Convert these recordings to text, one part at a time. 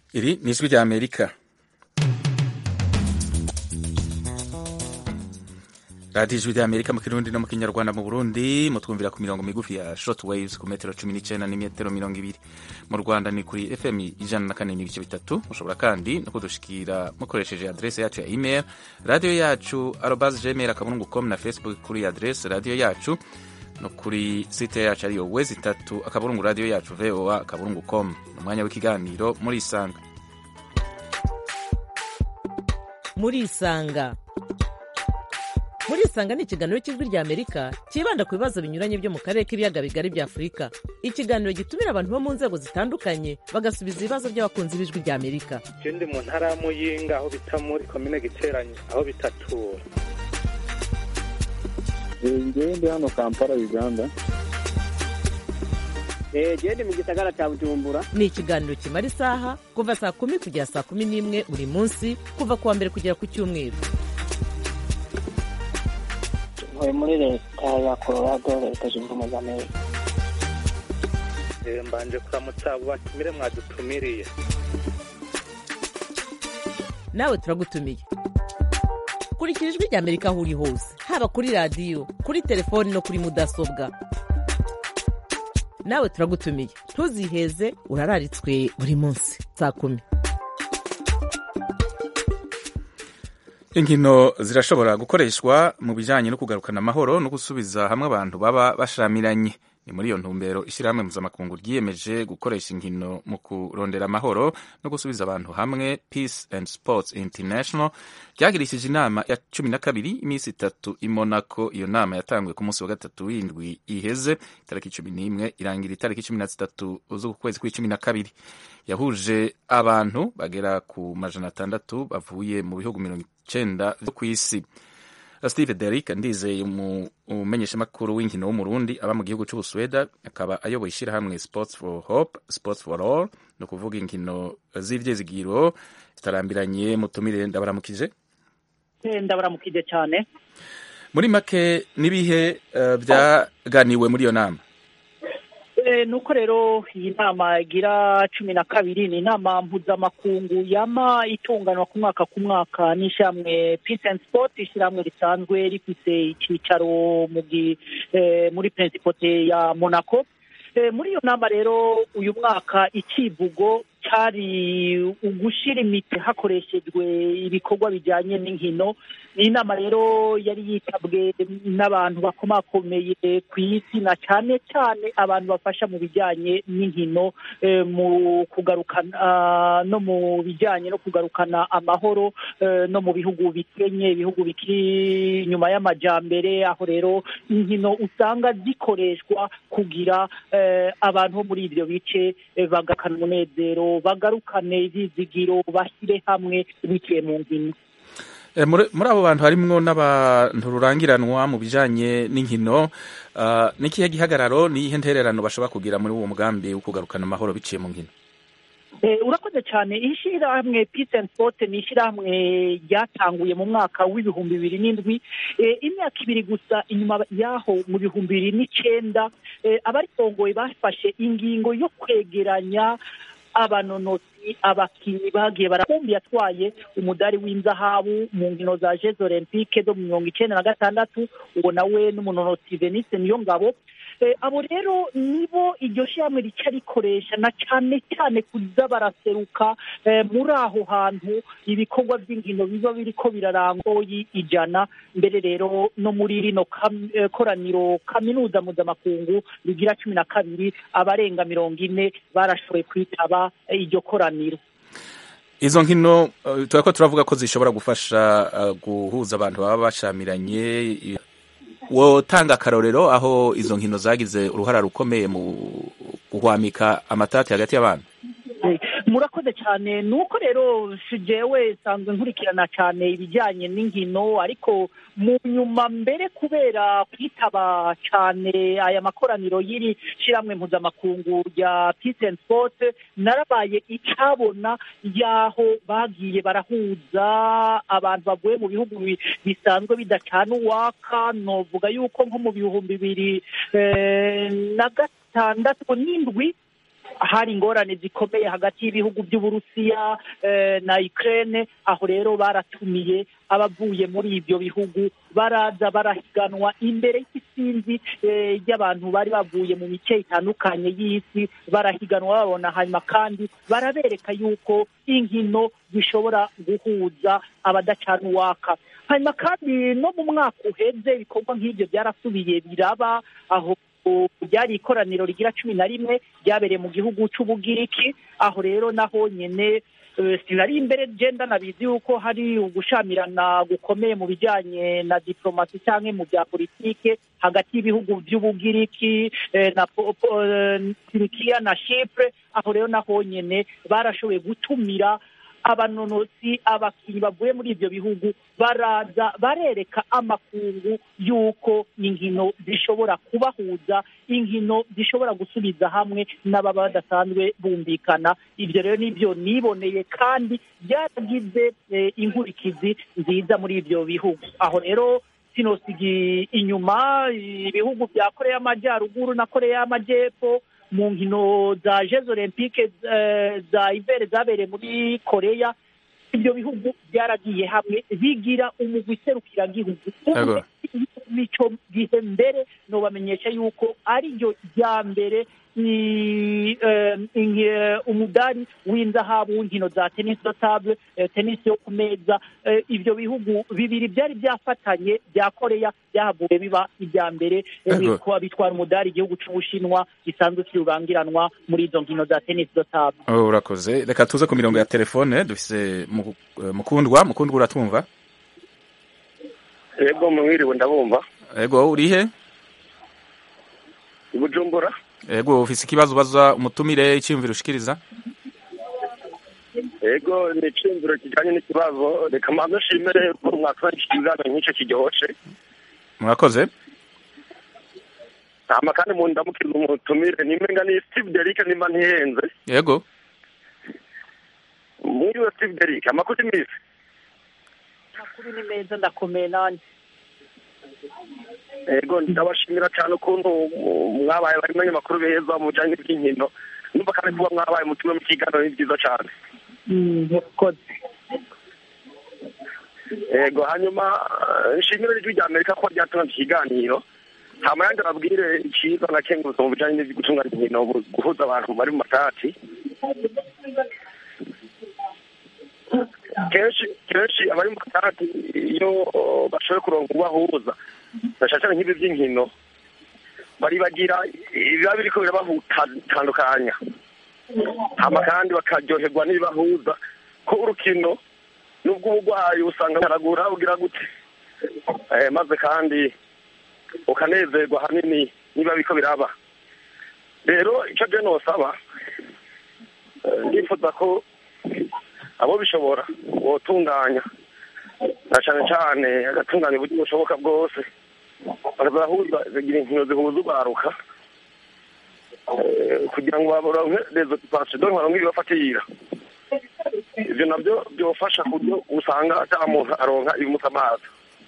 Iri ni ijwi rya Amerika. radiyo ijwi rya Amerika mu kirundi no mu kinyarwanda mu Burundi mutwumvira ku mirongo migufi ya short waves ku metero cumi n'icenda n'imetero mirongo ibiri mu Rwanda ni kuri FM ijana na kane n'ibice bitatu mushobora kandi no kudushikira mukoresheje adrese yacu ya email radiyo yacu arobas gmail akaburungu com na Facebook kuri adrese radiyo yacu no kuri site yacu ariyo wezi itatu akaburungu radiyo yacu voa akaburungu com ni umwanya w'ikiganiro muri isanga muri isanga muri isanga ni ikiganiro cy'ijwi rya amerika cyibanda ku bibazo binyuranye byo mu karere k'ibiyaga bigari bya afurika ikiganiro gitumira abantu bo mu nzego zitandukanye bagasubiza ibibazo by'abakunzi b'ijwi rya amerika je ndi mu ntara ya muyinga aho bita muri komine giteranye aho bitatura ngewe ndi hano kampala uganda gende mu gisagara cya bujumbura ni ikiganiro kimara isaha kuva saa kumi kugera saa kumi n'imwe buri munsi kuva ku wa mbere kugera ku cyumweru ntuye muri leta ya colorado leta zunze ubumwe za amerika Eh, mbanje kuramutsa abo batumire mwadutumiriye nawe turagutumiye kurikira ijwi rya amerika aho uri hose haba kuri radiyo kuri telefoni no kuri mudasobwa nawe turagutumiye ntuziheze urararitswe buri munsi saa kumi inkino zirashobora gukoreshwa mu bijyanye no kugarukana amahoro no gusubiza hamwe abantu baba bashamiranye ni muri iyo ntumbero ishyirahamwe mpuzamakungu ryiyemeje gukoresha inkino mu kurondera amahoro no gusubiza abantu hamwe peace and sports international ryagirishije inama ya cumi na kabiri iminsi itatu i monaco iyo nama yatanguye ku munsi wa gatatu w'indwi iheze itariki cumi n'imwe irangira itariki cumi na zitatu z'uku kwezi kw'icumi na kabiri yahuje abantu bagera ku majana atandatu bavuye mu bihugu mirongo icenda vyo ku isi steve derik ndizeye umumenyeshamakuru w'inkino w'umurundi aba mu gihugu c'ubusweda akaba ayoboye ishirahamwe sports for hope sports for all ni ukuvuga inkino z'ivyizigiro zitarambiranye mutumire ndabaramukije ndabaramukije cyane muri make n'ibihe uh, vyaganiwe muri iyo nama Eh, nuko rero iyi nama igira cumi na kabiri ni inama mpuzamakungu yama itunganwa ku mwaka ku mwaka n'ishyirahamwe peace and sport ishyirahamwe risanzwe rifise icyicaro mu gi- eh, muri principauté ya monaco Eh, muri iyo nama rero uyu mwaka icivugo cyari ugushira imiti hakoreshejwe ibikorwa bijyanye n'inkino ni inama rero yari yitabwe n'abantu bakomakomeye ku isi na cyane cyane abantu bafasha mu bijyanye n'inkino eh, mu kugarukana ah, no mu bijyanye no kugarukana amahoro eh, no mu bihugu bikenye ibihugu bikiri inyuma y'amajambere aho rero inkino usanga zikoreshwa kugira eh, abantu bo muri ibyo bice eh, bagakana umunezero bagarukane ibyizigiro bashyire hamwe biciye mu nkino Eh, muri muri abo bantu harimwo n'abantu rurangiranwa mu bijanye n'inkino uh, n'ikihe gihagararo n'iyihe ntererano bashobora kugira muri uwo mugambi wo kugarukana amahoro biciye mu nkino Eh, urakoze cyane ishyirahamwe peace and sport ni ishyirahamwe ryatanguye mu mwaka w'ibihumbi bibiri n'indwi Eh, imyaka ibiri gusa inyuma yaho mu bihumbi bibiri n'icyenda eh, abaritongoye bafashe ingingo yo kwegeranya abanonotsi abakinnyi bagiye barakumbi yatwaye umudari w'inzahabu mu nkino za jeux olympique zo mu mirongo icyenda na gatandatu uwo nawe n'umunonotsi venise niyo ngabo Eh, abo rero nibo iryo shyirahamwe rica rikoresha na cyane cyane kuza baraseruka eh, muri aho hantu ibikorwa by'inkino biba biriko birarangoyi ijana mbere rero no muri rino kam- eh, koraniro kaminuza mpuzamakungu rigira cumi na kabiri abarenga mirongo ine barashoboye kwitaba eh, iryo koraniro izo nkino uh, turako turavuga ko zishobora gufasha uh, guhuza abantu baba bashamiranye i- wotanga akarorero aho izo nkino zagize uruhara rukomeye mu guhwamika amatati hagati y'abantu Eh, murakoze cyane ni uko rero si jewe nsanzwe nkurikirana cyane ibijyanye n'inkino ariko mu nyuma mbere kubera kwitaba cyane aya makoraniro y'iri shyirahamwe mpuzamakungu rya peace and sport narabaye icyabona y'aho bagiye barahuza abantu bavuye mu bihugu bi- bisanzwe bidacana uwaka novuga yuko nko mu bihumbi bibiri eh, na gatandatu n'indwi hari ingorane zikomeye hagati y'ibihugu by'uburusiya eh, na ukraine aho rero baratumiye abavuye muri ibyo bihugu baraza barahiganwa imbere y'isinzi eh, ry'abantu bari bavuye mu mice itandukanye y'isi barahiganwa babona hanyuma kandi barabereka yuko inkino zishobora guhuza abadacana uwaka hanyuma kandi no mu mwaka uheze ibikorwa nk'ibyo byarasubiye biraba aho ryari ikoraniro rigira cumi na rimwe ryabereye mu gihugu c'ubugiriki aho rero naho nyene eh, sinari imbere genda nabizi yuko hari ugushamirana gukomeye mu bijanye na diplomasi canke mu bya politike hagati y'ibihugu by'ubugiriki eh, na po- po- eh, turikiya na shipre aho rero naho nyene barashoboye gutumira abanonosi abakinnyi bavuye muri ibyo bihugu baraza barereka amakungu y'uko inkino zishobora kubahuza inkino zishobora gusubiza hamwe n'ababa badasanzwe bumvikana ibyo rero nibyo niboneye kandi byaragize eh, inkurikizi nziza muri ibyo bihugu aho rero sinosiga inyuma ibihugu bya koreya y'amajyaruguru na koreya y'amajyepfo mu nkino za jeux olympique eh, za ibere zabereye muri koreya ibyo bihugu byaragiye hamwe bigira umugwi serukiragihugu Yego. mico gihe mbere nobamenyesha yuko ariryo rya mbere ni eh, ingi- eh, umudari w'inzahabu w'inkino za tennis de table eh, tennis yo ku meza eh, ibyo bihugu bibiri byari byafatanye bya koreya byahavuye biba ibya mbere eh, Yego. bitwa- bitwara umudari igihugu c'ubushinwa gisanzwe kirurangiranwa muri izo nkino za tennis de table Oh, urakoze reka tuze ku mirongo ya telefone dufise Mu- eh, mukundwa mukundwa uratumva yego mwiriwe ndabumva ego urihe i bujumbura ego ufise ikibazo ubaza umutumire icyiyumviro ushikiriza yego ni iciyumviro kijyanye n'ikibazo reka mbanze nshimire ko mwatubahirije ikiganiro nk'icyo kiryoshye murakoze hama kandi mu ndamukiriza umutumire nimenga ni steve derick nimba ntihenze ego mwiriwe steve derick amakuru iminsi amakuru ni meza ndakomeye nanjye yego ndabashimira cyane ukuntu mwabaye bari amakuru beza mu bijyanye n'iby'inkino numva kandi kuba mwabaye mutumwe mu kiganiro ni byiza cyane murakoze yego hanyuma eh, nshimire ijwi rya amerika ko ryatunga iki kiganiro hama yandi ababwire icyiza na kengurutse mu bijyanye n'ibyo gutunganya inkino bu- guhuza abantu bari mu matati kenshi kenshi abari mu matati iyo oh, bashoboye kuronka ubahuza bashashana nk'ibi by'inkino baribagira ibiba biriko birabahutandukanya hama kandi bakaryoherwa n'ibibahuza ko urukino nubwo ubugwayi usanga haragura ugira gute eh, maze kandi ukanezerwa hanini niba biko biraba rero icyo je nosaba eh, ndifuza ko abo bishobora botunganya na cane cane agatunganya uburyo bushoboka bwose bakazahuza zigira inkino zihuza urwaruka eh, kugira ngo baronke rezo pasido baronke ibibafatira ivyo navyo byofasha ku buryo usanga ata muntu aronka ibimuta amazi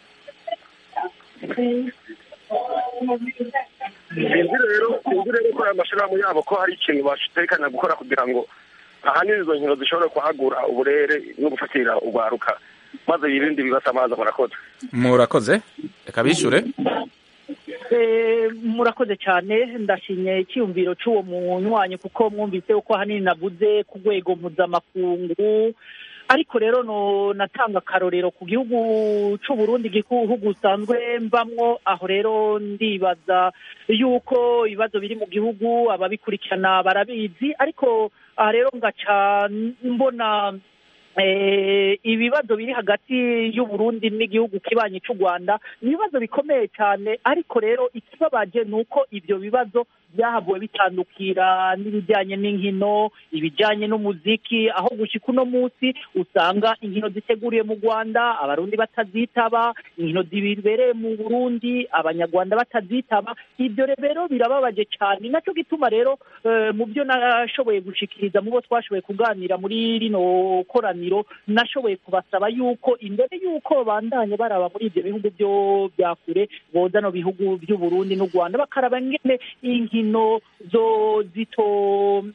sinzi rero sinzi rero ko aya mashirahamwe yabo ko hari ikintu batekanya gukora kugira ngo ahanini izo nkino zishobore kuhagura uburere no gufatira urwaruka maze birinde ibibasa amazi murakoze murakoze reka bishure Eh, murakoze cyane ndashimye icyiyumviro cy'uwo munywanyi kuko mwumvise uko ahanini navuze ku rwego mpuzamakungu ariko rero no natanga akarorero ku gihugu c'u Burundi igihugu usanzwe mbamwo aho rero ndibaza yuko ibibazo biri mu gihugu ababikurikirana barabizi ariko aha rero ngaca mbona eh, ibibazo biri hagati y'u Burundi n'igihugu kibanyi cy'u Rwanda ni ibibazo bikomeye cyane ariko rero ikibabaje ni uko ibyo bibazo byahavuwe bitandukira n'ibijyanye n'inkino ibijyanye n'umuziki aho gushika uno munsi usanga inkino ziteguriye mu Rwanda abarundi batazitaba inkino zibereye mu Burundi abanyarwanda batazitaba ibyo rero birababaje cyane nacyo gituma rero eh, mu byo nashoboye gushikiriza mu bo twashoboye kuganira muri rino koraniro nashoboye kubasaba yuko imbere yuko bandanye baraba muri ibyo bihugu byo bya kure boza no bihugu by'u Burundi n'u Rwanda bakaraba ngene inkino zo zito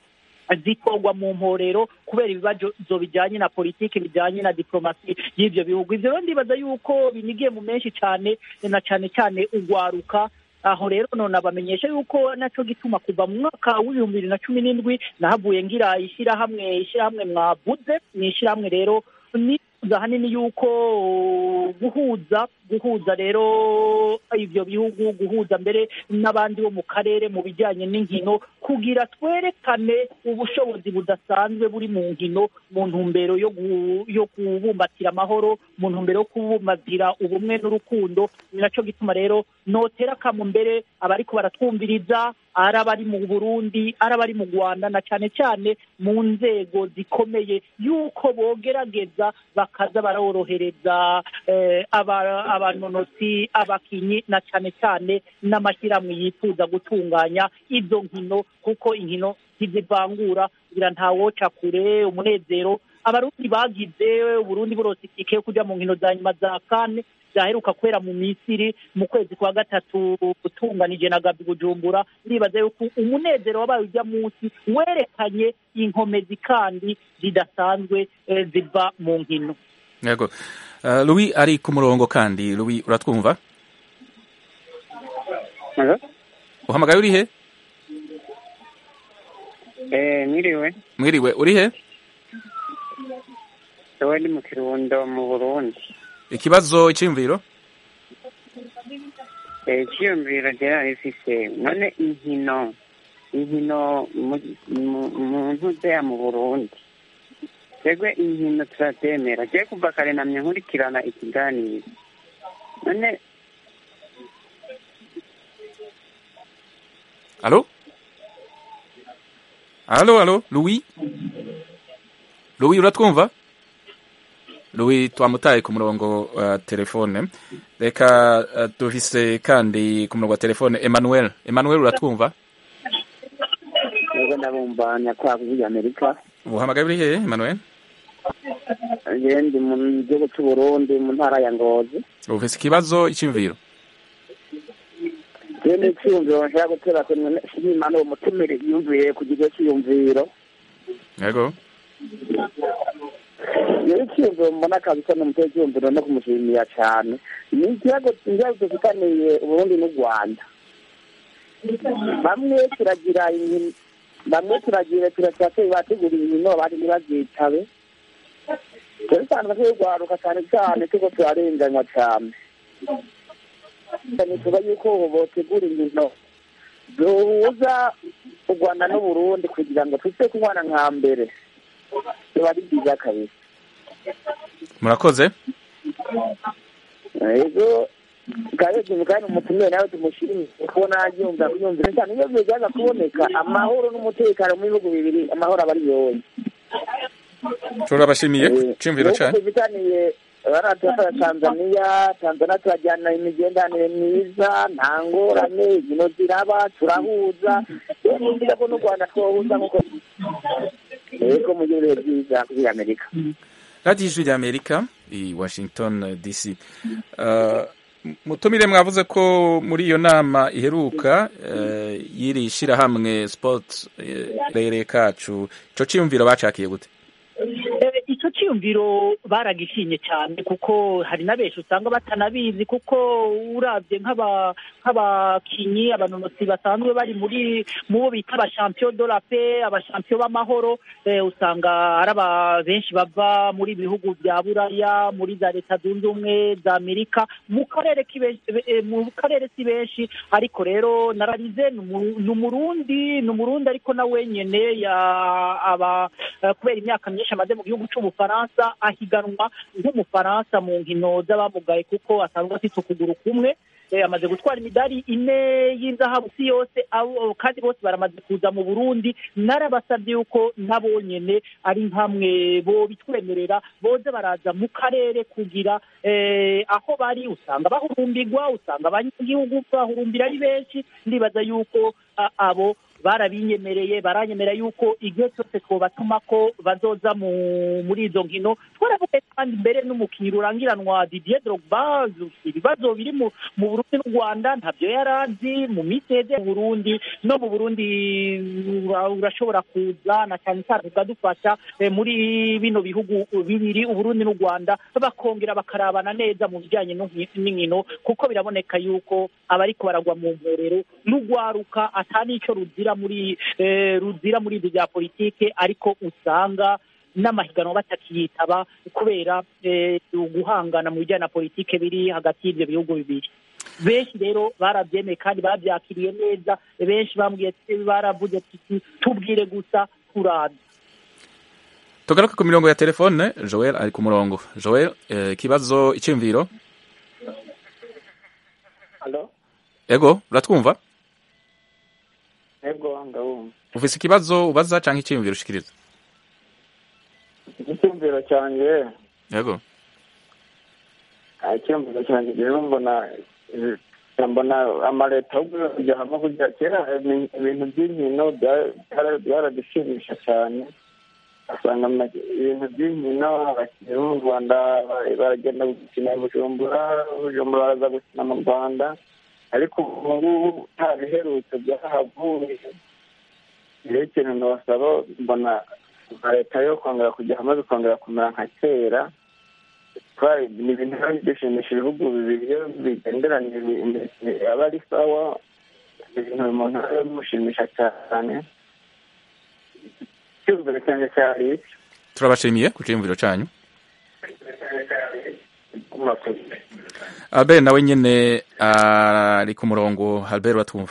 zitorwa mu mporero kubera ibibazo bijyanye na politiki bijyanye na diplomasi y'ibyo bihugu ibyo rero ndibaza yuko binigiye mu menshi cyane na cyane cyane ugwaruka aho rero none abamenyesha yuko nacyo gituma kuva mu mwaka w'ibihumbi bibiri na cumi n'indwi nahavuye ngira ishyirahamwe ishyirahamwe mwabuze ni ishyirahamwe rero nifuza ahanini yuko guhuza guhuza rero ibyo bihugu guhuza mbere n'abandi bo mu karere mu bijyanye n'inkino kugira twerekane ubushobozi budasanzwe buri mu nkino mu ntumbero yo yo kubumbatira amahoro mu ntumbero yo kubumbatira ubumwe n'urukundo ni nacyo gituma rero notera akamu mbere abariko baratwumviriza ari abari mu burundi ari abari mu rwanda na cyane cyane mu nzego zikomeye yuko bogerageza bakaza barorohereza abanonotsi abakinyi na cyane cyane n'amashyirahamwe yifuza gutunganya izo nkino kuko inkino ntizivangura kugira ntawoca kure umunezero abarundi bagize uburundi burose itike yo kujya mu nkino za nyuma za kane zaheruka kwera mu misiri mu kwezi kwa gatatu utunganije na gabi bujumbura ndibaza yuko umunezero wabaye ujya munsi werekanye inkomezi kandi zidasanzwe ziva mu nkino yego louis ari ku murongo kandi louis uratwumva uhamagaye uri he mwiriwe mwiriwe uri he ewe ni mu kirundo mu burundi ikibazo icyiyumviro icyiyumviro rero rifise none inkino inkino mu ntuzeya mu burundi twebwe inkino turatemera je kuva kare namye nkurikirana ikiganiro none alo alo alo louis louis uratwumva louis twamutaye ku murongo wa telefone reka uh, dufise kandi ku murongo wa telefone emmanuel emmanuel uratwumva yego ndabumva nyakwaku y'amerika uhamagaye uri hehe emmanuel je ndi mu gihugu c'uburundi mu ntara ya ngozi ufise ikibazo icyumviro je ni iciyumviro nshaka gutera shimana uwo mutumire yumviye ku kigo c'iyumviro yego rero icyiyumviro mbona kabisa ni umutwe w'icyiyumviro no kumushimira cyane ni ikibazo ikibazo dufitaniye uburundi n'u rwanda bamwe turagira bamwe turagira turasaba bategura inkino abandi ntibazitabe rero usanga turwaruka cyane cyane tuko turarenganywa cyane tuba yuko botegura inkino duhuza u rwanda n'uburundi kugira ngo tuze kubana nka mbere biba ari byiza kabisa murakoze ego kandi kandi umutumire nawe tumushimire kubona yumva yumvira cyane iyo byaza kuboneka amahoro n'umutekano mu bihugu bibiri amahoro aba ari yose turabashimiye cyumviro cyane bifitaniye baratufasha tanzania tanzania turajyana imigendanire myiza nta ngorane inkino ziraba turahuza rero ni byiza ko n'u rwanda twohuza nk'uko ego mu gihe byiza kuri amerika radiyo ijwi ry'amerika i washington dc mutumire mwavuze ko muri iyo nama iheruka y'iri shyirahamwe sipoti rere kacu icyo cyiyumviro bacakiye gute icyo cyiyumviro baragishimye cyane kuko hari na benshi usanga batanabizi kuko urabye nk'abakinnyi abanonotsi basanzwe bari muri mu bo bita abashampiyo do la pe abashampiyo b'amahoro usanga ari aba benshi bava muri bihugu bya buraya muri za leta zunze ubumwe za amerika mu karere mu karere si benshi ariko rero nararize ni umurundi ni umurundi ariko na wenyine aba kubera imyaka myinshi amaze mu gihugu cy'ubufaransa ahiganwa nk'umufaransa mu nkino z'abamugaye kuko asanzwe afite ukuguru kumwe amaze gutwara imidari ine y'inzahabu si yose kandi bose baramaze kuza mu burundi narabasabye yuko nabo nyine ari nkamwe bo bitwemerera boze baraza mu karere kugira aho bari usanga bahurumbirwa usanga abanyagihugu bahurumbira ari benshi ndibaza yuko abo barabinyemereye baranyemera yuko igihe cyose twobatuma ko bazoza mu muri izo nkino twaravuye kandi mbere n'umukinnyi rurangiranwa Didier Drogba ibibazo biri mu mu Burundi n'u Rwanda ntabyo yarazi mu minsi yeze mu Burundi no mu Burundi ura- urashobora kuza na cyane cyane ukadufasha eh, muri bino bihugu bibiri Uburundi n'u Rwanda bakongera bakarabana neza mu bijyanye n'inki- n'inkino kuko biraboneka yuko abariko baragwa mu mporero n'ugwaruka ata n'icyo ruzira muri eh, ruzira muri ibyo bya politike ariko usanga n'amahiganwa batakiyitaba kubera eh, guhangana mu bijyanye na politike biri hagati y'ibyo bihugu bibiri benshi rero barabyemeye kandi babyakiriye neza benshi bambwiye ati- baravuze ati tubwire gusa turaza tugaruke ku mirongo ya telefone joel ari ku murongo joel eh, ikibazo icyumviro Halo? ego uratwumva Ego, ndabumva. ufise ikibazo ubaza canke icyumviro ushikiriza Icyumviro cyanjye, ego ah, icyumviro cyanjye rero mbona eh, mbona amaleta ahubwo kujya hamwe kujya kera ibintu ibintu by'inkino bya- byara- byaradushimisha cyane asanga ama- ibintu by'inkino abakinnyi bo mu rwanda ba- baragenda gukina i bujumbura bujumbura baraza gukina mu rwanda ariko ubu ngubu nta biherutse byahavuye rero ikintu nabasaba mbona nka leta yo kongera kujya hamwe bikongera kumera nka kera twari ni ibintu biba bidushimisha ibihugu bibiri iyo bigenderanye imbere aba ari sawa ni ibintu umuntu aba bimushimisha cyane icyumviro cyanjye cyari iki turabashimiye ku cyumviro canyu murakoze albert nawe nyene ari ku murongo albert uratwumva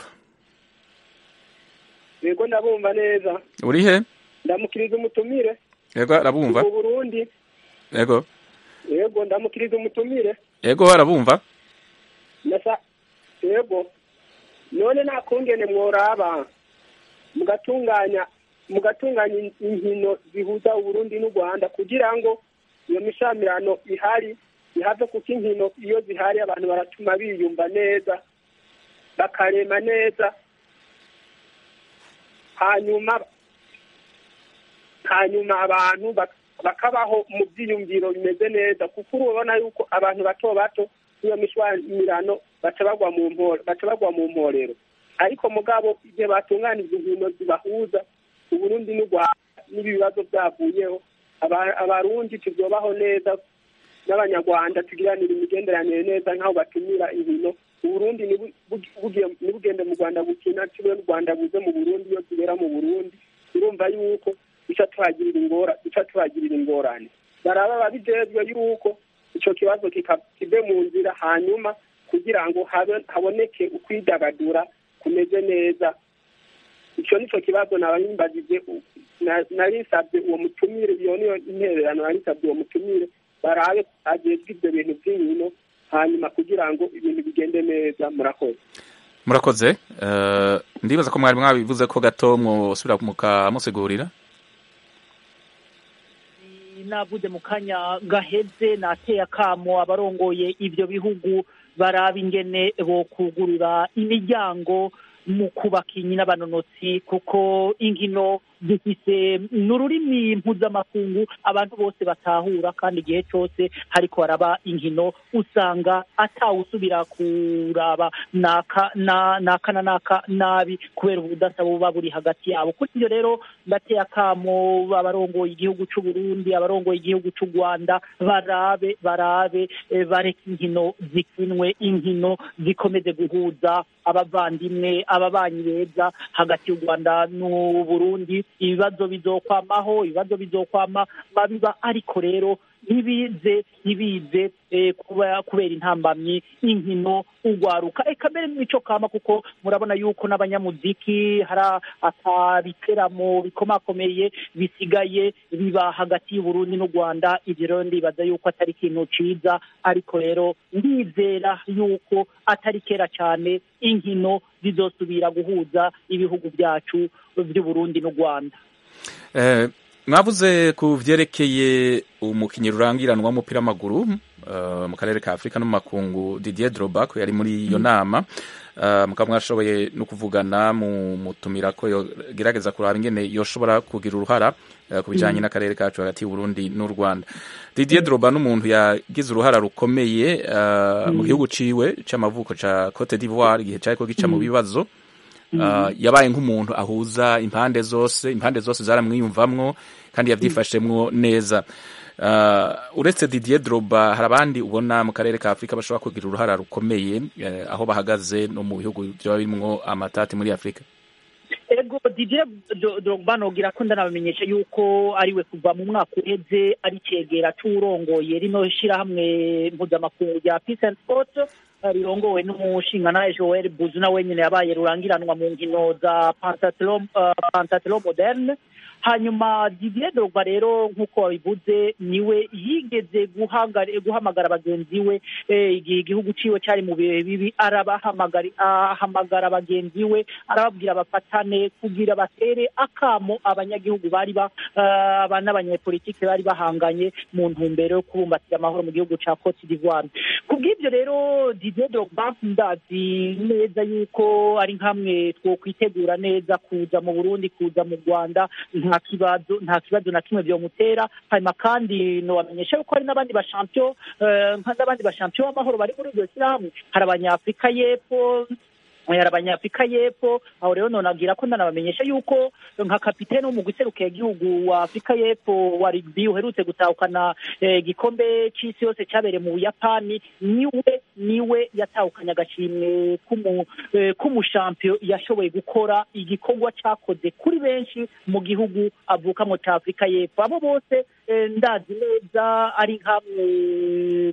yego ndabumva neza uri he ndamukiriza umutumire ego arabumva mu burundi ego yego ndamukiriza umutumire ego arabumva nasa yego none nta kungene mworaba mugatunganya mugatunganya in- inkino zihuza uburundi n'u rwanda kugira ngo iyo mishamirano ihari ihave kuko inkino iyo zihari abantu baratuma biyumva neza bakarema neza hanyuma hanyuma abantu bak- bakabaho mu byiyumviro bimeze neza kuko urabona yuko abantu bato bato n'iyo mishwamirano baca bagwa mu mpore baca bagwa mu mporero ariko mugabo igihe batunganije inkino zibahuza uburundi n'u rwanda n'ibibazo byavuyeho aba- abarundi tubyobaho neza n'abanyarwanda tugiranira imigenderanire neza nk'aho batumira inkino uburundi nibu- bugi- bugiye- nibugende mu rwanda gukina tube n'u rwanda buze mu burundi iyo tubera mu burundi urumva yuko duca tuhagirira ingora duca tuhagirira ingorane baraba babijejwe yuko ico kibazo kika- kive mu nzira hanyuma kugira ngo habe haboneke ukwidagadura kumeze neza ico nico kibazo nabayimbajije na- narisabye uwo mutumire iyo niyo intererano narisabye uwo mutumire barabe agezwe ivyo bintu vy'inkino hanyuma kugira ngo ibintu bigende neza murakoze murakoze Eh, ndibaza ko mwari mwabivuze ko gato mwosubira mukamusigurira navuze mu kanya gaheze nateye akamo abarongoye ibyo bihugu baraba ingene bo kugurura imiryango mu kubaka n'abanonotsi kuko inkino zifise ni ururimi mpuzamakungu abantu bose batahura kandi igihe cyose hariko haraba inkino usanga atawusubira kuraba naka na naka na naka nabi kubera ubudasa buba buri hagati yabo kuri ibyo rero ndateye akamo abarongoye igihugu cy'u Burundi abarongoye igihugu cy'u Rwanda barabe barabe eh, bareke inkino zikinwe inkino zikomeze guhuza abavandimwe ababanyi beza hagati y'u Rwanda n'u Burundi ibibazo bizokwamaho ibibazo bizokwama babiba ariko rero ntibize ntibize eh, kuba kubera intambamyi inkino ugwaruka eka mbere n'imico kama kuko murabona yuko n'abanyamuziki hari akabiteramo bikomakomeye bisigaye biba hagati y'uburundi n'u rwanda ibyo rero ndibaza yuko atari ikintu ciza ariko rero ndizera yuko atari kera cyane inkino zizosubira guhuza ibihugu byacu by'uburundi n'u rwanda Eh, mwavuze ku vyerekeye umukinyi rurangiranwa w'umupira w'amaguru eh, mu karere ka afurika no mu makungu didier drogba ko yari muri iyo nama uh, mukaba mwashoboye no kuvugana mu mutumira ko yogerageza kuraba ingene yoshobora kugira uruhara uh, ku bijanye n'akarere kacu hagati y'Uburundi n'u Rwanda Didier Drogba n'umuntu yagize uruhara rukomeye uh, mu gihugu ciwe c'amavuko ca Cote d'Ivoire igihe cariko gica mu bibazo uh, yabaye nk'umuntu ahuza impande zose impande zose zaramwiyumvamwo kandi yavyifashemwo neza uh, uretse Didier Drogba hari abandi ubona mu karere ka Afrika bashobora kugira uruhara rukomeye uh, aho bahagaze no mu bihugu vyoba birimwo amatati muri Afrika ego Didier Drogba nogira ko ndanabamenyesha yuko ariwe kuva mu mwaka uheze ari cegera c'uwurongoye rino shirahamwe mpuzamakungu rya Peace and Sport rirongowe n'umushingantahe Joel Buzu na wenyene yabaye rurangiranwa mu nkino za pentathlon uh, pentathlon moderne hanyuma Didier Drogba rero nk'uko wabivuze niwe yigeze guhamagara bagenzi we igihe igihugu ciwe cari mu bihe bibi arabahamagara bagenzi we arababwira bafatane kugira batere akamo abanyagihugu bari ba n'abanyepolitike bari bahanganye mu ntumbero yo kubumbatira amahoro mu gihugu ca Cote d'Ivoire kubw'ivyo rero Didier Drogba ndazi neza yuko ari nkamwe twokwitegura neza kuza mu Burundi kuza mu Rwanda nta kibazo nta kibazo na kimwe byomutera hanyuma kandi nobamenyesha yuko hari n'abandi bashampiyo nk'abandi bashampiyo b'amahoro bari muri iryo shyirahamwe hari abanyafurika y'epfo hari abanyafurika y'epfo aho rero nonagira ko ndanabamenyesha yuko nka kapitene wo mu guserukira igihugu wa afurika y'epfo wa rugby uherutse gutahukana igikombe c'isi yose cyabereye mu buyapani niwe niwe yatahukanye agashimwe k'umushampiyo yashoboye gukora igikorwa cyakoze kuri benshi mu gihugu avukamo cya afurika y'epfo abo bose ndazi neza ari nkamwe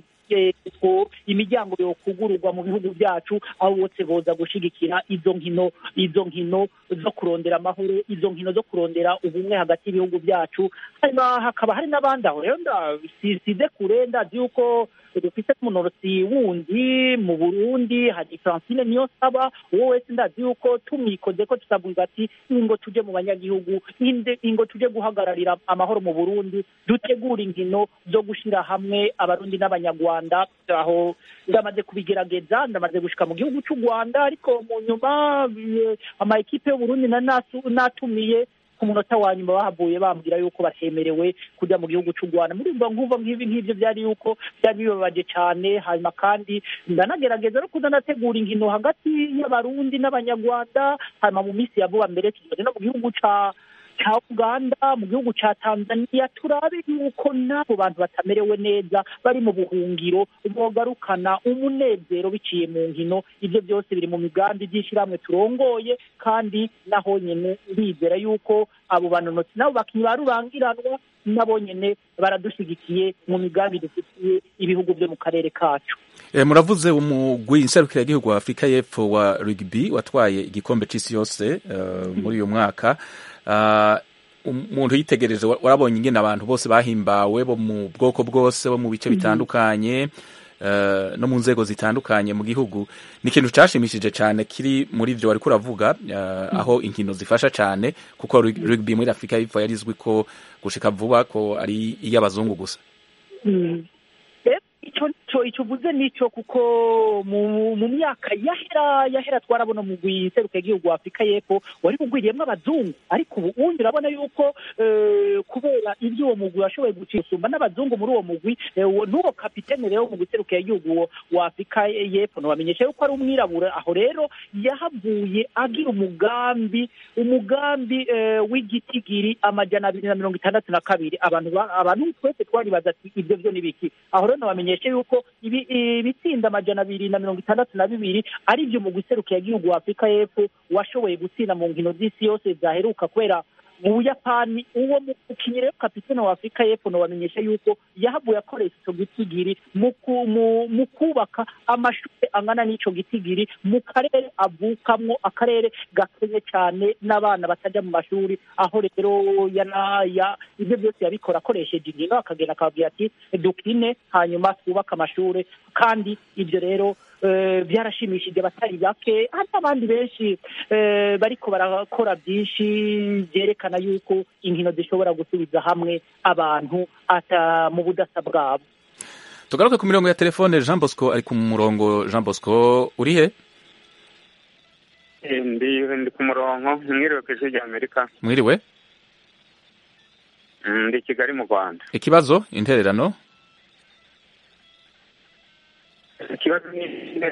ko imiryango yokugururwa mu bihugu byacu aho bose boza gushigikira izo nkino izo nkino zo kurondera amahoro izo nkino zo kurondera ubumwe hagati y'ibihugu byacu hanyuma hakaba hari n'abandi aho rero size kure ndazi yuko dufite umunorosi wundi mu burundi hari francine niyo saba uwo wese ndazi yuko tumwikoze ko tutavuga ati ingo tuje mu banyagihugu ingo tuje guhagararira amahoro mu burundi dutegura inkino zo gushira hamwe abarundi n'abanyarwanda aho ndamaze kubigerageza ndamaze gushika mu gihugu cy'u rwanda ariko mu nyuma ama ekipe y'uburundi natumiye ku munota wa nyuma bahavuye bambwira yuko batemerewe kujya mu gihugu cy'u rwanda muri mba nkuva nk'ibi ngibyo byari yuko byari bibabaje cyane hanyuma kandi ndanagerageza no kudanategura inkino hagati y'abarundi n'abanyarwanda hanyuma mu minsi ya vuba mbere tugeze no mu gihugu ca cya uganda mu gihugu cya tanzania turabe yuko n'abo bantu batamerewe neza bari mu buhungiro bogarukana umunezero biciye mu nkino ibyo byose biri mu migambi by'ishyirahamwe turongoye kandi naho nyine ndizera yuko abo banonotsi nabo bakinnyi ba rurangiranwa nabo nyine baradushyigikiye mu migambi dufitiye ibihugu byo mu karere kacu muravuze umugwi nserukiragihugu wa afurika y'epfo wa rugby watwaye igikombe cy'isi yose muri uyu mwaka umuntu yitegereje warabonye ingene abantu bose bahimbawe bo mu bwoko bwose bo mu bice bitandukanye no mu nzego zitandukanye mu gihugu ni ikintu cyashimishije cyane kiri muri ibyo wari kuravuga aho inkino zifasha cyane kuko rugby muri afurika y'epfo yari izwi ko gushika vuba ko ari iy'abazungu gusa icyo uvuze nicyo kuko mu myaka yahera yahera twarabona umugwi seruka igihugu wa afurika y'epfo wari ugwiriyemo abazungu ariko ubu ubundi urabona yuko kubera ibyo uwo mugwi washoboye gusumba n'abazungu muri uwo mugwi n'uwo kapitene rero mu guserukira igihugu wa afurika y'epfo ntibamenyesha yuko ari umwirabura aho rero yahavuye agira umugambi umugambi w'igitigiri amajana abiri na mirongo itandatu na kabiri abantu abantu twese twaribaza ati ibyo byo ni biki aho rero ntibamenyeshe yuko ibitsinda amajana abiri na mirongo itandatu na bibiri ari byo mu guserukira igihugu wa afurika y'epfo washoboye gutsinda mu nkino z'isi yose zaheruka kubera mu buyapani uwo mukinnyi rero kapitene wa afurika y'epfo nobamenyesha yuko yahavuye akoresha icyo gitigiri mu kubaka amashuri angana n'icyo gitigiri mu karere avukamwo akarere gakenye cyane n'abana batajya mu mashuri aho rero ibyo byose yabikora akoresheje inkino akagenda akababwira ati dukine hanyuma twubake amashuri kandi ibyo rero byarashimishije abatari bake hari n'abandi benshi bariko barakora byinshi byerekana yuko inkino zishobora gusubiza hamwe abantu ata mu budasa bwabo tugaruke ku mirongo ya telefone jean bosco ari ku murongo jean bosco uri he ndi ndi ku murongo mwiriwe ku ijwi rya amerika mwiriwe Mm, ndi i kigali mu rwanda ikibazo intererano ikibazo ni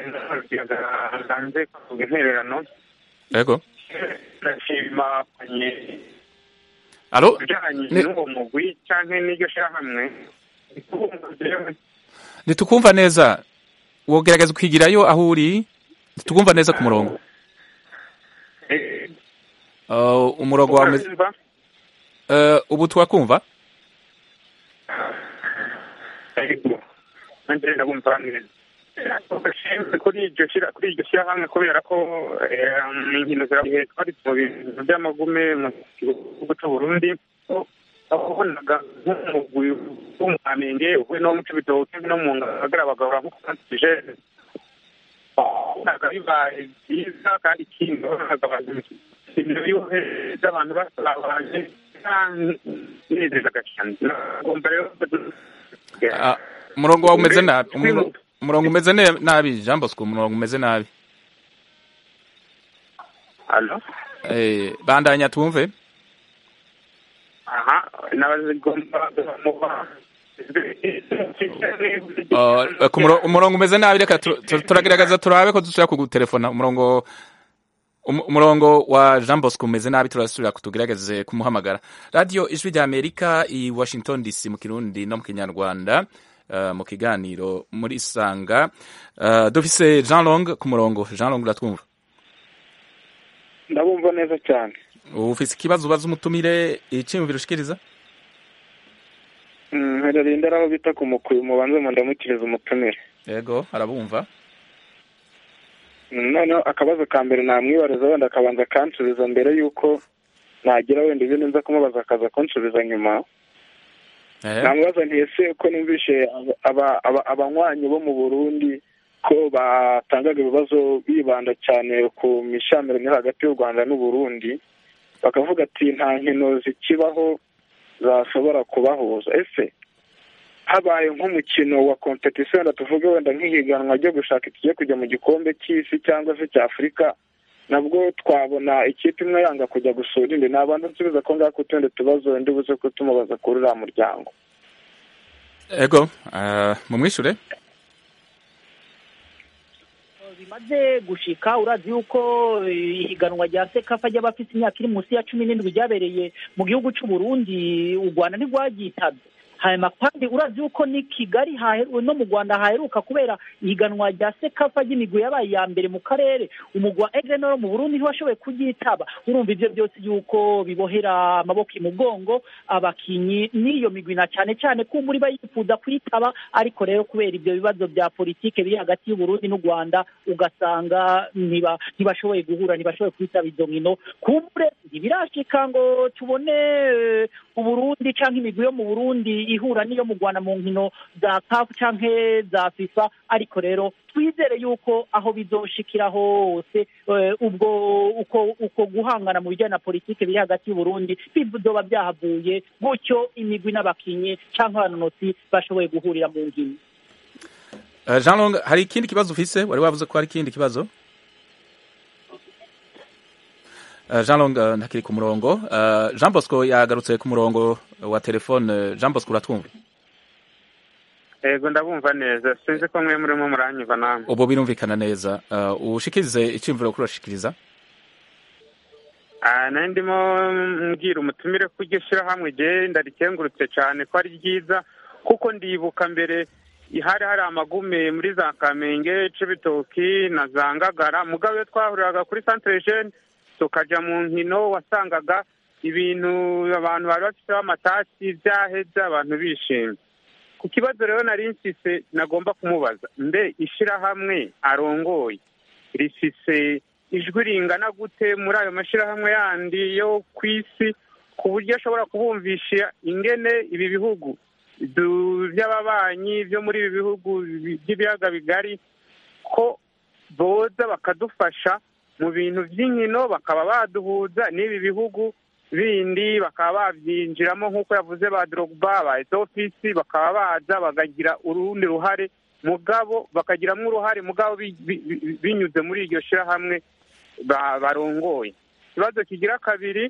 hanze kuvuga intererano yego ndashima kwenye alo bijanye Ne- n'uwo mugwi canke n'iryo shirahamwe ndikubumva ntitukumva neza wogerageza ukigirayo aho uri ntitukumva neza ku murongo Uh, umurongo wawe umeze- Uh, ubu twakumva nanjye ndabumva neza kuri iryo shira kuri iryo shyirahamwe kubera ko eh, inkino zirabihe twari mu bintu by'amagume mu gihugu cy'u Burundi wabonaga nk'umugwi w'umwamenge uvuye no mu cibitoke no mu ngagara bagahora nk'ukwantije wabonaga bibaye byiza kandi ikindi wabonaga abantu ibintu byohereza abantu basabanye nezezaga cyane ngomba rero Ah, umurongo wawe umeze nabi Umu- umurongo umeze ne- nabi jean bosco umurongo umeze nabi Alo? Eh, bandanya tumve aha nabazigomba muba Uh, ku muro- umurongo umeze nabi reka tu- tu- turagerageza turabe ko dushobora kugutelefona umurongo um- umurongo wa jean bosco umeze nabi turasubira tugerageze kumuhamagara radiyo ijwi rya amerika i washington dc mu kirundi no mu kinyarwanda uh, mu kiganiro muri sanga uh, dufise jean long ku murongo jean long uratwumva ndabumva neza cyane ufise ikibazo ubaza umutumire iciyumviro ushikiriza Mm, mperereye ndari aho bita ku mukuyu mubanze mu ndamukiriza umutumire yego arabumva Mm, noneho akabazo ka mbere namwibariza wenda akabanza akansubiza mbere y'uko nagira wenda ibyo nza kumubaza akaza kunsubiza nyuma Eh, namubaza nti ese ko numvishe aba- aba- aba- abanywanyi bo mu burundi ko batangaga ibibazo bibanda cyane ku mishamirano iri hagati y'u rwanda n'uburundi bakavuga ati nta nkino zikibaho zashobora kubahuza ese habaye nk'umukino wa kompetisiyo wenda tuvuge wenda nk'ihiganwa ryo gushaka ikigiye kujya mu gikombe cy'isi cyangwa se cya afurika nabwo twabona ikipe imwe yanga kujya gusura indi nabanza nsubiza ko ngako utundi tubazo ndi buze kutumubaza kuri uriya muryango yego uh, mumwishure bimaze gushika urazi yuko eh, ihiganwa rya sekafa ry'abafite imyaka iri munsi ya cumi n'indwi ryabereye mu gihugu cy'u Burundi u Rwanda ntirwagitabye hanyuma kandi urazi yuko ni Kigali hahe- no mu Rwanda haheruka kubera ihiganwa rya sekafa ry'imigwi yabaye iya mbere mu karere umugwa Egenor mu Burundi ntiwashoboye kuryitaba urumva ivyo byose yuko bibohera amaboko imugongo abakinyi n'iyo migwi na cyane cyane ko muri bayifuza kuyitaba ariko rero kubera ibyo bibazo bya politike biri hagati y'u Burundi n'u Rwanda ugasanga ntiba ntibashoboye guhura ntibashoboye kwitaba izo nkino kumbure ntibirashika ngo tubone eh, uburundi canke imigwi yo mu burundi ihura n'iyo mu rwanda mu nkino za caf canke za fifa ariko rero twizere yuko aho bizoshikira hose eh, ubwo uko uko guhangana mu bijyanye na politike biri hagati y'uburundi bizoba byahavuye gutyo imigwi n'abakinyi canke abanonotsi bashoboye guhurira mu nkino Uh, Jean Long hari ikindi kibazo ufise wari wavuze ko hari ikindi kibazo Uh, Jean Long uh, ntakiri ku murongo uh, Jean Bosco yagarutse ku murongo wa telefone Jean Bosco uratwumva yego ndabumva neza sinzi ko mwe murimo muranyumva namwe ubu birumvikana neza uh, ushikirize iciyumviro kuri urashikiriza Ah, nari ndimo mbwira umutumire ko iryo shyirahamwe rye ndarikengurutse cyane ko ari ryiza kuko ndibuka mbere hari hari amagume muri za kamenge cibitoki na za ngagara mugabo iyo twahuriraga kuri centre jeune tukajya mu nkino wasangaga ibintu abantu bari bafiteho amatasi byaheze abantu bishimye ku kibazo rero nari nsise nagomba kumubaza mbe ishyirahamwe arongoye rifise ijwi ringana gute muri ayo mashyirahamwe yandi yo ku isi ku buryo ashobora kubumvisha ingene ibi bihugu du- by'ababanyi byo muri ibi bihugu by'ibiyaga bigari ko boza bakadufasha mu bintu by'inkino bakaba baduhuza n'ibi bihugu bindi bakaba babyinjiramo nk'uko yavuze ba drogba ba etofisi bakaba baza bakagira urundi ruhare mugabo bakagiramo uruhare mugabo bi- bi- bi- binyuze muri iryo shyirahamwe ba- barongoye ikibazo kigira kabiri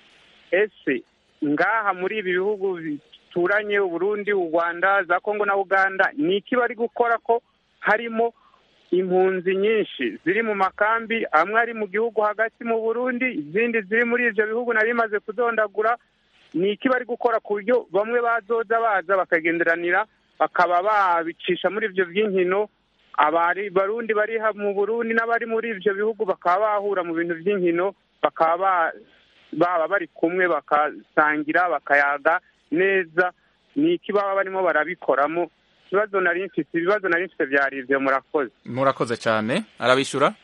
ese ngaha muri ibi bihugu bituranye uburundi u rwanda za kongo na uganda ni iki bari gukora ko harimo impunzi nyinshi ziri mu makambi amwe ari mu gihugu hagati mu burundi izindi ziri muri ibyo bihugu nari bimaze kudondagura ni iki bari gukora ku buryo bamwe bazoza baza bakagenderanira bakaba babicisha muri ibyo by'inkino abari barundi bari ha- mu burundi n'abari muri ibyo bihugu bakaba bahura mu bintu by'inkino bakaba ba- baba bari kumwe bakasangira bakayaga neza ni iki baba barimo barabikoramo ikibazo nari mfite ibibazo nari mfite byari ibyo murakoze murakoze cyane arabishyura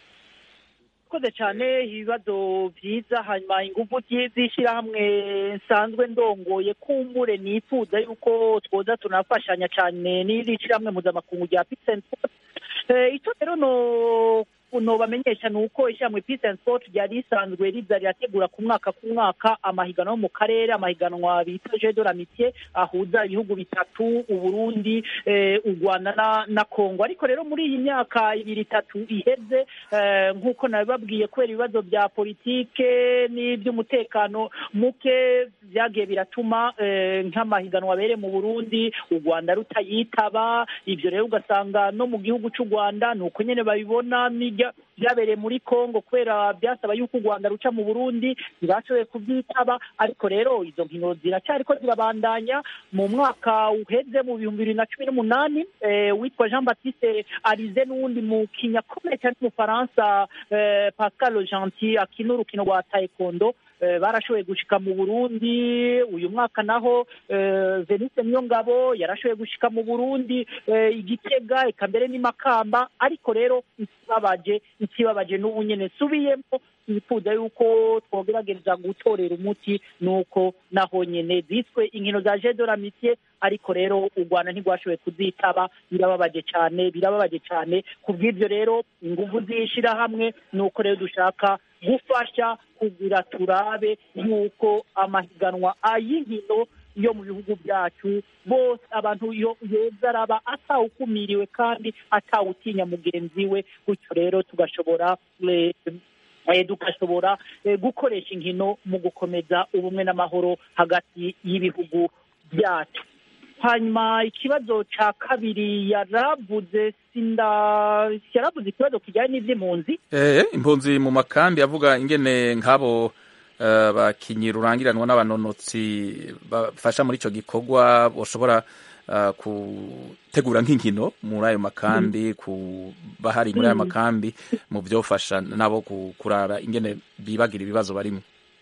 murakoze cyane ibibazo byiza hanyuma ingufu zi- z'ishyirahamwe nsanzwe ndongoye kumbure nifuza yuko twoza tunafashanya cyane n'iri shyirahamwe mpuzamakungu rya peace and sport Eh, icyo rero no nobamenyesha ni uko ishyirahamwe peace and sport ryari risanzwe riza rirategura ku mwaka ku mwaka amahiganwa yo mu karere amahiganwa bita jeu de l'amitié ahuza ibihugu bitatu uburundi eh, u rwanda na, na kongo ariko rero muri iyi myaka ibiri itatu iheze eh, nk'uko nabibabwiye kubera ibibazo bya politike n'iby'umutekano muke byagiye biratuma eh, nk'amahiganwa abereye mu burundi u rwanda rutayitaba ibyo rero ugasanga no mu gihugu cy'u rwanda ni uko nyine babibona n'ibya- byabereye muri congo kubera byasaba yuko u rwanda ruca mu burundi ntibashoboye kubyitaba ariko rero izo nkino ziracyariko zirabandanya mu mwaka uheze mu bihumbi bibiri na cumi n'umunani eh, witwa jean baptiste arize n'uwundi mukinnyi akomeye cyane w'umufaransa eh, pascal gentil akina urukino rwa taekwondo eh, barashoboye gushika mu burundi uyu mwaka naho eh, venise niyongabo yarashoboye gushika mu burundi eh, igitega eka mbere n'imakamba ariko rero ikibabaje ikibabaje n'ubu nyene nsubiyemo nifuza yuko twogerageza gutorera umuti nuko naho nyene ziswe inkino za jeu de l'amitié ariko rero u rwanda ntirwashoboye kuzitaba birababaje cyane birababaje cyane ku bw'ibyo rero ingufu z'ishyirahamwe ni uko rero dushaka gufasha kugira turabe yuko amahiganwa ay'inkino yo mu bihugu byacu bose abantu yo yeza araba atawukumiriwe kandi atawutinya mugenzi we gutyo rero tugashobora eh, eh, tugashobora eh, gukoresha inkino mu gukomeza ubumwe n'amahoro hagati y'ibihugu byacu hanyuma ikibazo cya kabiri yaravuze sinda yaravuze ikibazo kijyanye n'iby'impunzi Eh, impunzi mu makambi avuga ingene nk'abo eh, bakinyi rurangiranwa n'abanonotsi bafasha muri ico gikorwa boshobora eh, gutegura nk'inkino muri ayo makambi kuba hari muri ayo Mm. makambi mu vyofasha nabo ku- kuraba ingene bibagira ibibazo barimo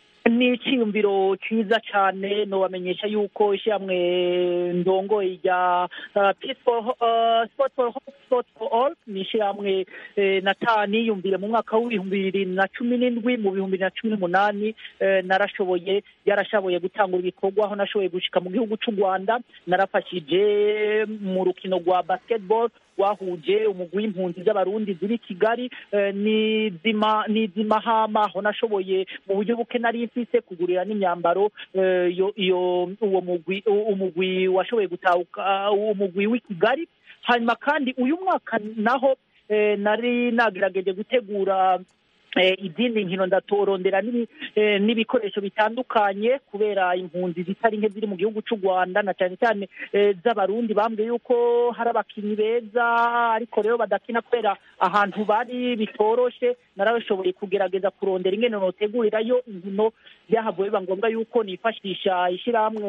ni icyiyumviro cyiza cyane nobamenyesha yuko ishyirahamwe ndongoye rya uh, Peace for, uh, Sport for Hope, Sport for All ni ishyirahamwe eh, natani yumvire mu mwaka w'ibihumbi bibiri na cumi n'indwi mu bihumbi bibiri na cumi n'umunani eh, narashoboye yarashoboye gutangura ibikorwa aho nashoboye gushika mu gihugu cy'u rwanda narafashije mu rukino rwa basketball wahuje umugwi w'impunzi z'abarundi ziri i kigali eh, n'izima n'izimahama aho nashoboye mu buryo buke nari mfise kugurira n'imyambaro eh, iyo iyo uwo mugwi u- umugwi washoboye gutahuka uwo mugwi w'i kigali hanyuma kandi uyu mwaka naho eh, nari nagerageje gutegura eh, izindi nkino ndatorondera n'ibi- eh, n'ibikoresho bitandukanye kubera impunzi zitari nke ziri mu gihugu cy'u rwanda na cyane cyane eh, z'abarundi bambwiye yuko hari abakinnyi beza ariko rero badakina kubera ahantu bari bitoroshe narashoboye kugerageza kurondera ingene notegurirayo inkino byahavuye biba ngombwa yuko nifashisha ishyirahamwe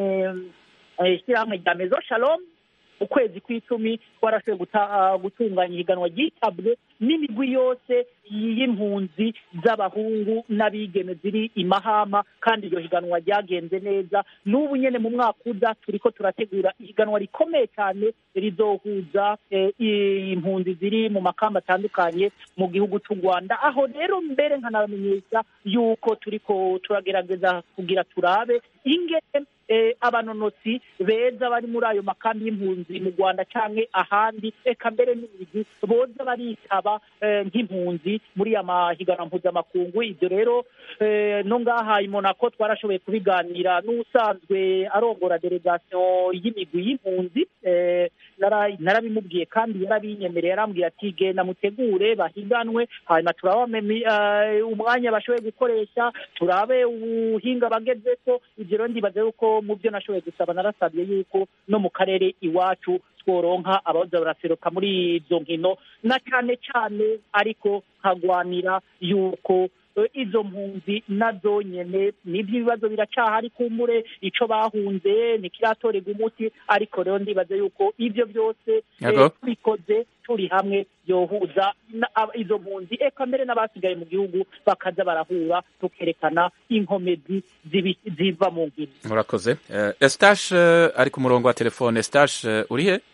eh, ishyirahamwe rya mezo shalom ukwezi kw'icumi twarashoboye guta- ah, gutunganya ihiganwa ryitabwe n'imigwi yose y'impunzi z'abahungu n'abigeme ziri i mahama kandi iryo higanwa ryagenze neza n'ubu nyene mu mwaka uza turiko turategura ihiganwa rikomeye cyane rizohuza eh, i- impunzi ziri mu makamba atandukanye mu gihugu cy'u rwanda aho rero mbere nkanabamenyesha yuko turiko turagerageza kugira turabe ingene eh, abanonotsi beza bari muri ayo makambi y'impunzi mu rwanda canke ahandi eka mbere n'imigwi boza baritaba eh, nk'impunzi muri ya mahiganwa mpuzamakungu ibyo rero eh, no ngaha i monaco twarashoboye kubiganira n'usanzwe arongora delegation y'imigwi y'impunzi eh, nara- narabimubwiye kandi yarabinyemereye yarambwiye ati genda mutegure bahiganwe hanyuma turabe umwanya bashoboye gukoresha turabe ubuhinga bagezeko ibyo rero ndibaza yuko mu byo nashoboye gusaba narasabye yuko no mu karere iwacu tworonka abaza baraseruka muri izo nkino na cyane cyane ariko nkagwanira yuko eh, izo mpunzi nazo nyene nibyo ibibazo biracyahari kumbure ico bahunze ntikiratorerwa umuti ariko rero ndibaza yuko ibyo byose eh, Yego. tubikoze turi hamwe yohuza na- ab- izo mpunzi eka mbere n'abasigaye mu gihugu bakaza barahura tukerekana inkomezi zibi- ziva mu nkino murakoze Eh, Eustache eh, ari ku murongo wa telefone Eustache eh, uri he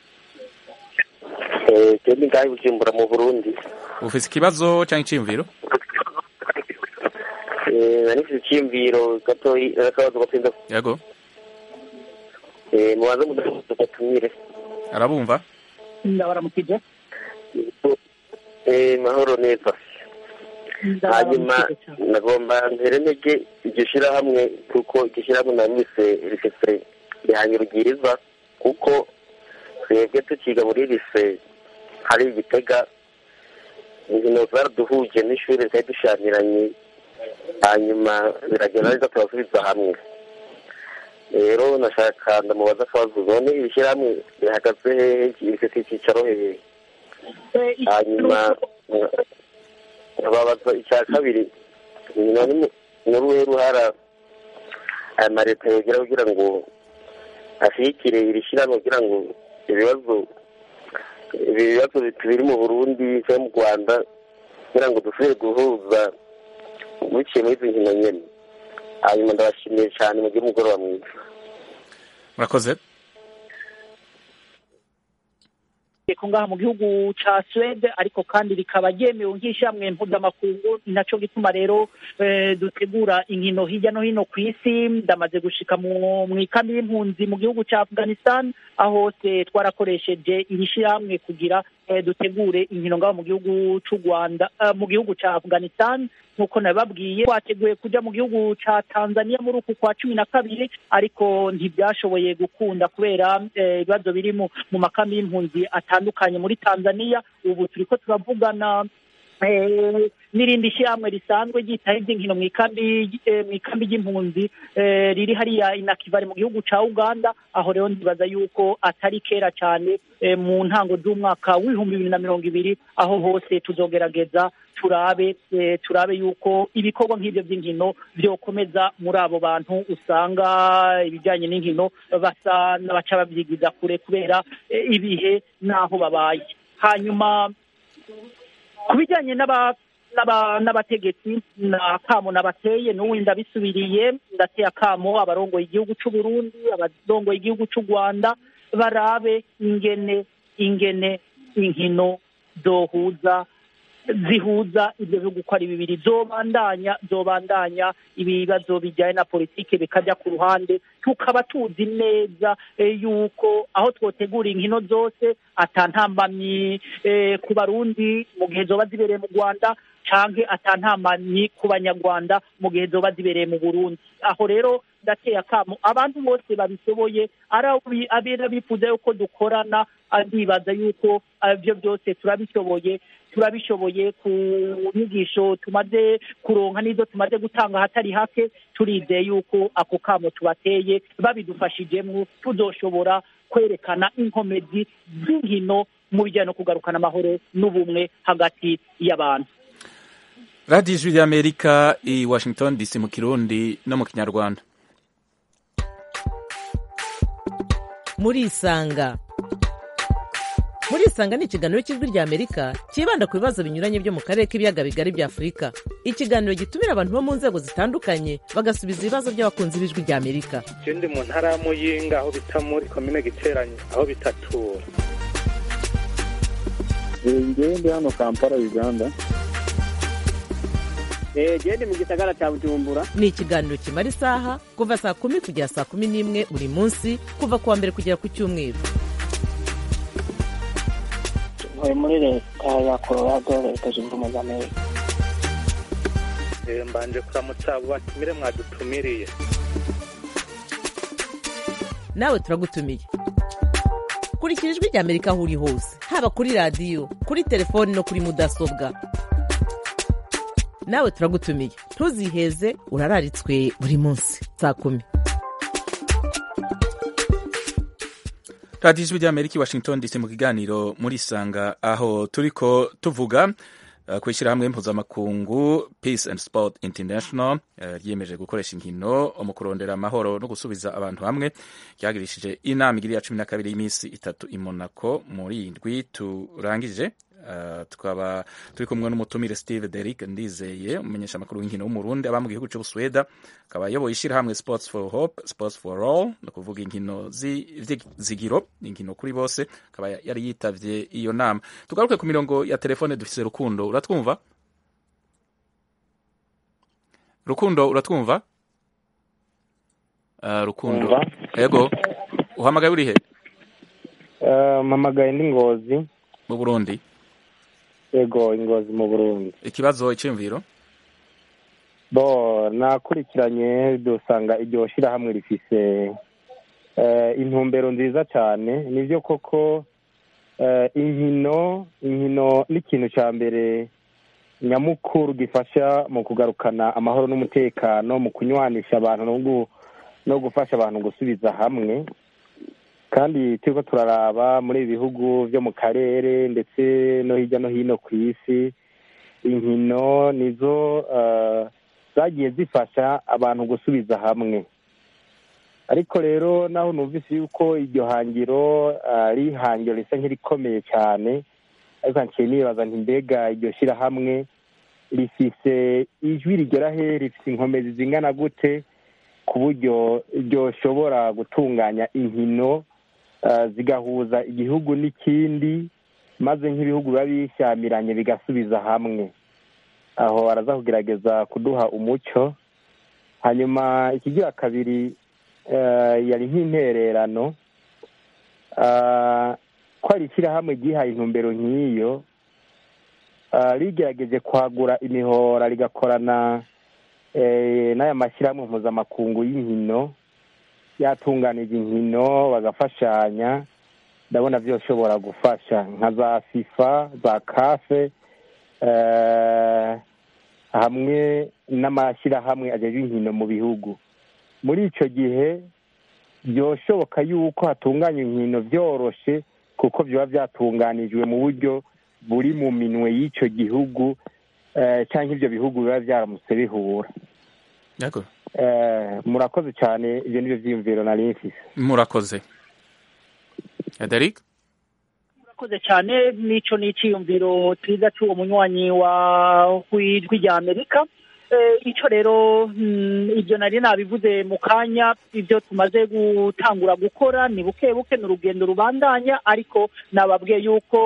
twebwe ngaho i bujumbura mu burundi ufise ikibazo cyangwa iciyumviro Eh, nari mfite icyiyumviro gatoyi n'akabazo gatinda yego mubanze mudatumire arabumva ndabaramukije Eh, mahoro neza hanyuma ndabaramukije cyane nagomba ntere ntege iryo shyirahamwe kuko iryo shyirahamwe narise rifite rihanye rubwiriza kuko twebwe tukiga muri rise hari igitega inkino zaraduhuje n'ishuri zari dushamiranye hanyuma biragenda neza turasubiza hamwe rero nashaka ndamubaza akabazo none iri shyirahamwe rihagaze hehe rifite icyicaro hehe hanyuma babaza icya kabiri none mu- ni uruhe ruhara aya mareta yogira kugira ngo ashyigikire iri shyirahamwe kugira ngo ibibazo ibi bibazo biri mu burundi cyangwa mu rwanda kugira ngo dusubire guhuza biciye muri izi nkino nyene hanyuma ndabashimiye cyane mugire umugoroba mwiza murakoze ko ngaha mu gihugu ca Swede ariko kandi rikaba ryemewe nk'ishamwe mpuzamakungu ni naco gituma rero eh, dutegura inkino hirya no hino ku isi ndamaze gushika mu mu ikambi y'impunzi mu gihugu ca Afghanistan aho hose twarakoresheje iri shirahamwe kugira eh, dutegure inkino ngaho mu gihugu c'u Rwanda eh, mu gihugu ca Afghanistan nk'uko nababwiye twateguye kuja mu gihugu ca Tanzania muri uku kwa cumi na kabiri ariko ntibyashoboye gukunda kubera eh, ibibazo biri mu mu makambi y'impunzi atandukanye muri Tanzania ubu turiko turavugana eh, n'irindi shyirahamwe risanzwe ryitaho iby'inkino mu ikambi eh, mu ikambi ry'impunzi eh, riri hariya inakivare mu gihugu ca Uganda aho rero ndibaza yuko atari kera cyane eh, mu ntango z'umwaka w'ibihumbi bibiri na mirongo ibiri aho hose tuzogerageza turabe eh, turabe yuko ibikorwa nk'ibyo by'inkino byokomeza muri abo bantu usanga ibijyanye n'inkino basa n'abaca babyigiza kure kubera eh, ibihe n'aho babaye hanyuma ku bijyanye n'aba n'aba- n'abategetsi na kamo nabateye n'ubundi ndabisubiriye ndateye akamo abarongoye igihugu c'u Burundi abarongoye igihugu c'u Rwanda barabe ingene ingene inkino zohuza zihuza ibyo bihugu uko ari bibiri zobandanya zobandanya ibibazo bijyanye na politike bikajya ku ruhande tukaba tuzi neza eh, yuko aho twotegura inkino zose atantambamyi eh, ku barundi mu gihe zoba zibereye mu rwanda canke atantambamyi ku banyarwanda mu gihe zoba zibereye mu burundi aho rero ndateye akamo abantu bose babishoboye ari abi- abera bifuza yuko dukorana ndibaza yuko ibyo byose turabishoboye turabishoboye ku nyigisho tumaze kuronka n'izo tumaze gutanga ahatari hake turizeye yuko ako kamo tubateye babidufashijemo tuzoshobora kwerekana inkomezi z'inkino mu bijyanye no kugarukana amahoro n'ubumwe hagati y'abantu radiyo ijwi ry'amerika i washington dc mu kirundi no mu kinyarwanda murisanga murisanga ni ikiganiro cy'ijwi ry'amerika cyibanda ku bibazo binyuranye byo mu karere k'ibiyaga bigari bya afurika ikiganiro gitumira abantu bo mu nzego zitandukanye bagasubiza ibibazo by'abakunzi b'ijwi ry'amerika je ndi mu ntara ya muyinga aho bita muri komine giteranyi aho bitatura ngewe ndi hano kampala uganda gende mu gisagara cya bujumbura ni ikiganiro kimara isaha kuva saa kumi kugera saa kumi n'imwe buri munsi kuva ku wa mbere kugera ku cyumweru ntuye muri leta ya colorado leta zunze ubumwe za amerika mbanje kuramutsa abo batumire mwadutumiriye nawe turagutumiye kurikira ijwi rya amerika aho uri hose haba kuri radiyo kuri telefoni no kuri mudasobwa nawe turagutumiye ntuziheze urararitswe buri munsi saa kumi radiyo ijwi ry'amerika i washington dc mu kiganiro muri sanga aho turiko tuvuga uh, ku ishyirahamwe mpuzamakungu peace and sport international uh, ryiyemeje gukoresha inkino mu kurondera amahoro no gusubiza abantu hamwe ryagirishije inama igiri ya cumi na kabiri y'iminsi itatu i monaco muri iyi ndwi turangije Uh, tukaba turi kumwe n'umutumire steve derick ndizeye umumenyesha amakuru w'inkino w'umurundi aba mu gihugu cy'ubusuweda akaba ayoboye ishyirahamwe sports for hope sports for all ni ukuvuga inkino zigiro inkino kuri bose akaba yari yitavye iyo nama tugaruke ku mirongo ya telefone dufise rukundo uratwumva rukundo uratwumva uh, rukundo yego uhamagaye urihe uh, mpamagaye ndi ngozi mu burundi yego ingozi mu burundi ikibazo icyumviro bo nakurikiranye dusanga iryo shyirahamwe rifise intumbero nziza cyane nibyo koko inkino inkino ni ikintu cya mbere nyamukuru gifasha mu kugarukana amahoro n'umutekano mu kunywanisha abantu no gufasha abantu gusubiza hamwe kandi turiko turaraba muri ibi bihugu byo mu karere ndetse no hirya no hino ku isi inkino nizo zagiye zifasha abantu gusubiza hamwe ariko rero naho numvise yuko iryo hangiro ari ihangiro risa nk'irikomeye cyane ariko nciye nibaza nti mbega iryo shyirahamwe rifise ijwi rigera he rifise inkomezi zingana gute ku buryo ryoshobora gutunganya inkino zigahuza igihugu n'ikindi maze nk'ibihugu biba bishyamiranye bigasubiza hamwe aho baraza kugerageza kuduha umucyo hanyuma ikigira kabiri yari nk'intererano ko ari ishyirahamwe ryihaye intumbero nk'iyo rigerageje kwagura imihora rigakorana n'aya mashyirahamwe mpuzamakungu y'inkino yatunganije inkino bagafashanya ndabona byoshobora gufasha nka za fifa za kafe hamwe n'amashyirahamwe ajejwe inkino mu bihugu muri icyo gihe byoshoboka yuko hatunganywa inkino byoroshe kuko biba byatunganijwe mu buryo buri mu minwe y'icyo gihugu cyangwa ibyo bihugu biba byaramutse bihura murakoze cyane ibyo ni byo byiyumviro nari mfise murakoze Derek murakoze cyane n'icyo ni icyiyumviro cyiza cy'uwo munywanyi wa w'ijwi rya amerika icyo rero ibyo nari nabivuze mu kanya ibyo tumaze gutangura gukora ni buke buke ni urugendo rubandanya ariko nababwiye yuko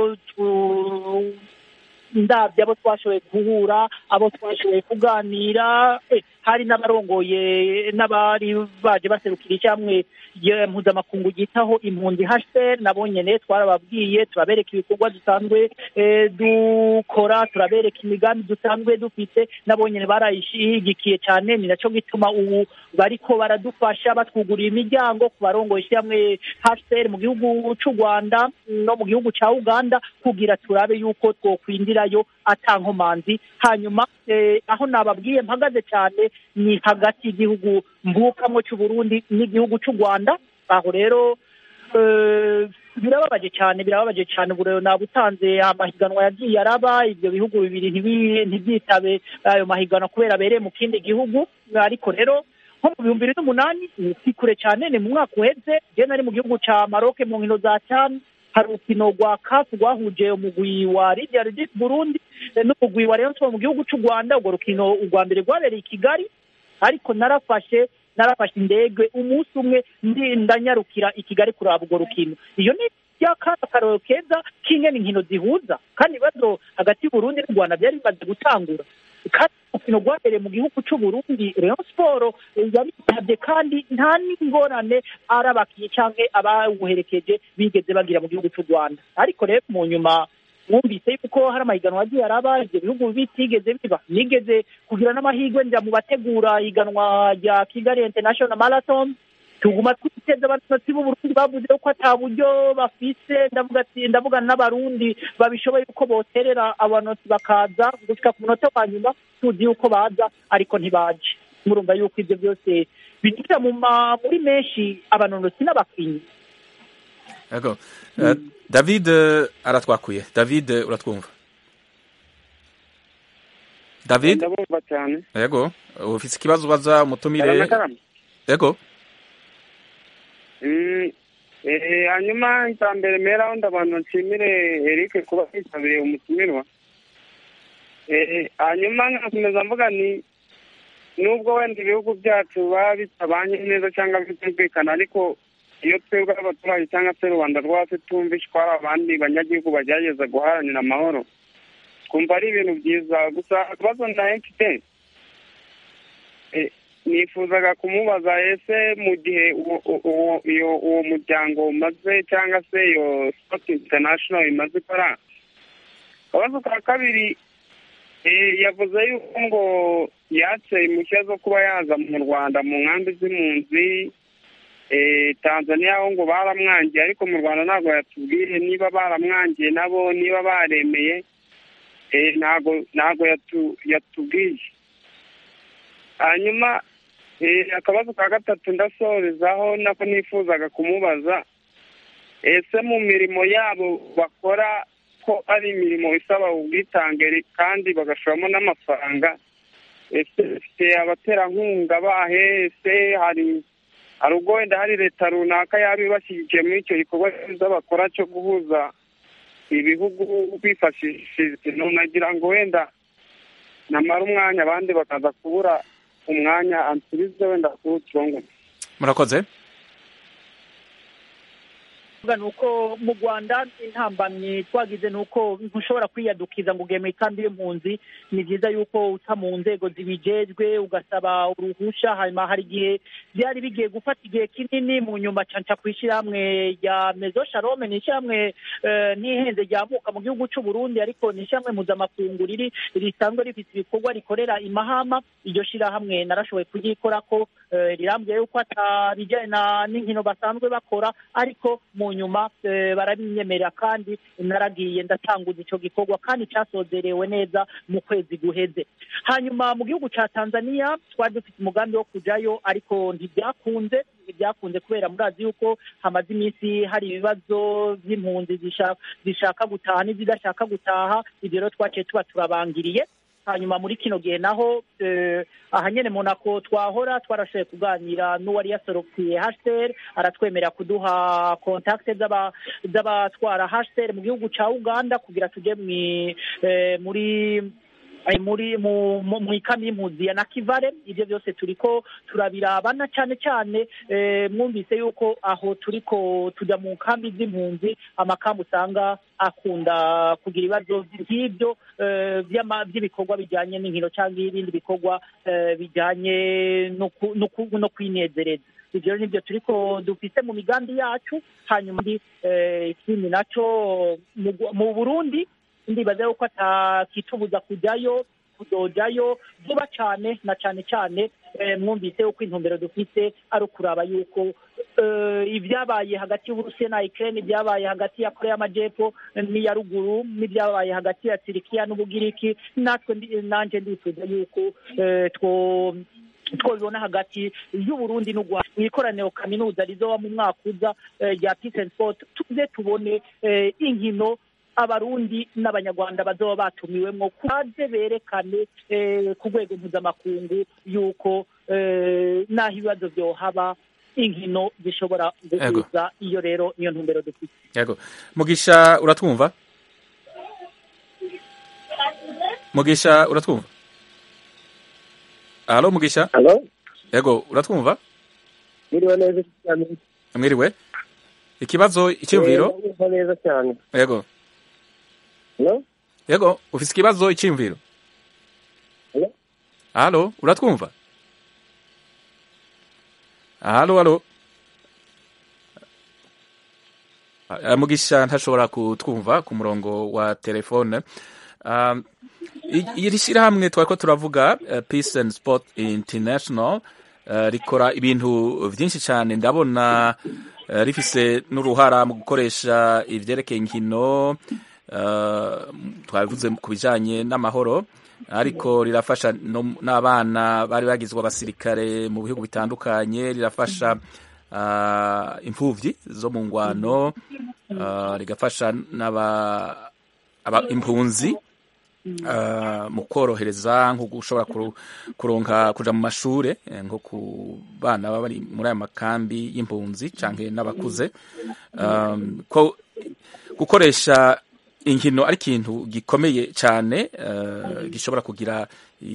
ndabyo abo twashoboye guhura abo twashoboye kuganira hari n'abarongoye n'abari baje baserukira icyamwe mpuzamakungu ryitaho impunzi hcr nabo nyene twarababwiye turabereka ibikorwa dusanzwe dukora turabereka imigambi dusanzwe dufite nabo nyene barayishigikiye cyane ni naco gituma ubu bariko baradufasha batwugurira imiryango ku barongoye ishyirahamwe hcr mu gihugu c'u rwanda no mu gihugu ca uganda kugira turabe yuko twokwindirayo atankomanzi hanyuma aho nababwiye mpagaze cyane ni hagati y'igihugu mvukamwo cy'uburundi n'igihugu cy'u rwanda aho rero birababaje cyane birababaje cyane ubu rero nabutanze amahiganwa yagiye araba ibyo bihugu bibiri ntibyitabe ayo mahiganwa kubera abereye mu kindi gihugu ariko rero nko mu bihumbi bibiri n'umunani si kure cyane ni mu mwaka uheze je nari mu gihugu ca maroke mu nkino za cyane hari urukino rwa kafu rwahuje umugwi wa lidia regis burundi n'umugwi wa rayon sport mu gihugu cy'u rwanda urwo rukino urwa mbere rwabereye i kigali ariko narafashe narafashe indege umunsi umwe ndanyarukira i kigali kuraba urwo rukino iyo ni akarorero keza k'ingene inkino zihuza kandi ibibazo hagati y'uburundi n'u rwanda byari bimaze gutangura kandi umukino rwabereye mu gihugu cy'u Burundi Rayon Sport yaritabye kandi nta n'ingorane ari abakinnyi cyangwa abawuherekeje bigeze bagira mu gihugu cy'u Rwanda ariko rero mu nyuma mwumvise yuko hari amahiganwa agiye araba ibyo bihugu bitigeze biba nigeze kugira n'amahirwe njya mu bategura higanwa rya Kigali International Marathon tuguma twiteze abatutsi b'uburundi bavuze ko ata buryo bafise ndavuga ati ndavugana n'abarundi babishoboye yuko boterera abanotsi bakaza gushika ku munota wa nyuma tuzi yuko baza ariko ntibaje murumva yuko ibyo byose bigira mu ma muri menshi abanonotsi n'abakinyi Yego. Uh, David uh, aratwakuye. David uh, uratwumva? David? ndabumva cyane Yego. Ufise ikibazo ubaza umutumire? Karame, karame. Yego. Mm, eh, hanyuma icya mbere meraho ndabantu nshimire Eric kuba yitabiriye umutumirwa Eh, hanyuma nkakomeza mvuga ni nubwo wenda ibihugu byacu baba bitabanye neza cyangwa bitumvikana ariko iyo twebwe abaturage cyangwa se rubanda rwacu tumvishe ko hari abandi banyagihugu bagerageza guharanira amahoro twumva ari ibintu byiza gusa akabazo na mfite eh, nifuzaga kumubaza ese mu gihe uwo- uwo iyo- uwo muryango umaze cyangwa se iyo sport international imaze ikora akabazo ka kabiri eh, yavuze yuko ngo yatse impushya zo kuba yaza mu rwanda mu nkambi z'impunzi eh, tanzania aho ngo baramwangiye ariko mu rwanda ntabwo yatubwiye niba baramwangiye nabo niba baremeye eh, ntabwo ntabwo yatu- yatubwiye hanyuma eh, akabazo ka gatatu ndasorezaho nako nifuzaga kumubaza ese mu mirimo yabo bakora ko ari imirimo isaba ubwitange kandi bagashoramo n'amafaranga ese bafite abaterankunga bahe ese hari hari ubwo wenda hari leta runaka yaba ibashyigikiye muri icyo gikorwa cyiza bakora cyo guhuza ibihugu bifashishije nagira ngo wenda namara umwanya abandi bakaza kubura umwanya ansubize wenda kuri uturongo Murakoze. ni uko mu rwanda intambamyi twagize ni uko ntushobora kwiyadukiza ngo ugeme ikambi y'impunzi ni byiza yuko uca mu nzego zibijejwe ugasaba uruhusha hanyuma hari igihe byari bigiye gufata igihe kinini mu nyuma canca ku ishyirahamwe rya mezo sharome ni ishyirahamwe eh, ntihenze ryamuka mu gihugu cy'u burundi ariko ni ishyirahamwe mpuzamakungu riri risanzwe rifite ibikorwa rikorera i mahama iryo shyirahamwe narashoboye kuryikorako eh, rirambwiye yuko atabijyanye na- n'inkino basanzwe bakora ariko mu nyuma eh, barabinyemerera kandi naragiye ndatanguza icyo gikorwa kandi cyasozerewe neza mu kwezi guheze hanyuma mu gihugu cya tanzania twari dufite umugambi wo kujyayo ariko ntibyakunze ntibyakunze kubera murazi yuko hamaze iminsi hari ibibazo by'impunzi zisha- zishaka gutaha n'izidashaka gutaha ibyo rero twaciye tuba turabangiriye hanyuma muri kino gihe naho eh, aha nyene monako twahora twarashoboye kuganira n'uwari yasorokwiye hcr aratwemerera kuduha kontakte z'aba- z'abatwara hcr mu gihugu ca uganda kugira tuje mwi- eh, muri eh, muri mu mu- mu ikambi y'impunzi ya nakivale ibyo byose turiko turabirabana cyane cyane eh, mwumvise yuko aho turiko tujya mu nkambi z'impunzi amakambi usanga akunda kugira ibibazo nk'ibyo eh, by'ama- by'ibikorwa bijyanye n'inkino cyangwa ibindi bikorwa eh, bijyanye no ku- no ku- no kwinezereza ibyo rero nibyo turiko dufise mu migambi yacu hanyuma ndi eh, ikindi naco mu Gu- mu burundi ndibaza yuko atakitubuza kujyayo kuzojayo vuba cyane na cyane cyane eh, mwumvise yuko intumbero dufite ari ukuraba yuko eh, ibyabaye hagati y'uburusiya na ukraine ibyabaye hagati ya korea y'amajyepfo n'iya ruguru n'ibyabaye hagati ya turikiya n'ubugiriki natwe ndi- nanjye ndifuza yuko eh, two twabibona hagati y'uburundi n'u rwanda mu ikoraniro kaminuza rizoba mu mwaka uza eh, rya peace and sport tuze tubone eh, inkino abarundi n'abanyarwanda bazoba batumiwemo baze berekane eh, ku rwego mpuzamakungu yuko eh, n'aho ibibazo byohaba inkino zishobora guhuza iyo rero niyo ntumbero dufite Yego. Mugisha uratwumva? Mugisha uratwumva? Halo Mugisha? Halo? Yego, uratwumva? Mwiriwe neza cyane. Mwiriwe. Ikibazo icyumviro? Eh, ndumva neza cyane. Yego. Hello? Yego, ufise ikibazo icyumviro? Hello? halo uratwumva halo halo Ah, mugisha ntashobora kutwumva ku murongo wa telefone Um, i- iri shyirahamwe twari ko turavuga uh, peace and sport international uh, rikora ibintu byinshi cyane ndabona uh, rifise n'uruhara mu gukoresha ivyerekeye inkino uh, twabivuze ku bijanye n'amahoro ariko rirafasha no- n'abana bari bagizwe abasirikare mu bihugu bitandukanye rirafasha uh, imfuvyi zo mu ngwano uh, rigafasha n'aba aba- impunzi uh, mu korohereza nko gushobora kuru- kuronka kuja mu mashure eh, nko ku bana baba bari muri aya makambi y'impunzi canke n'abakuze um, ko gukoresha inkino ari ikintu gikomeye cyane uh, gishobora kugira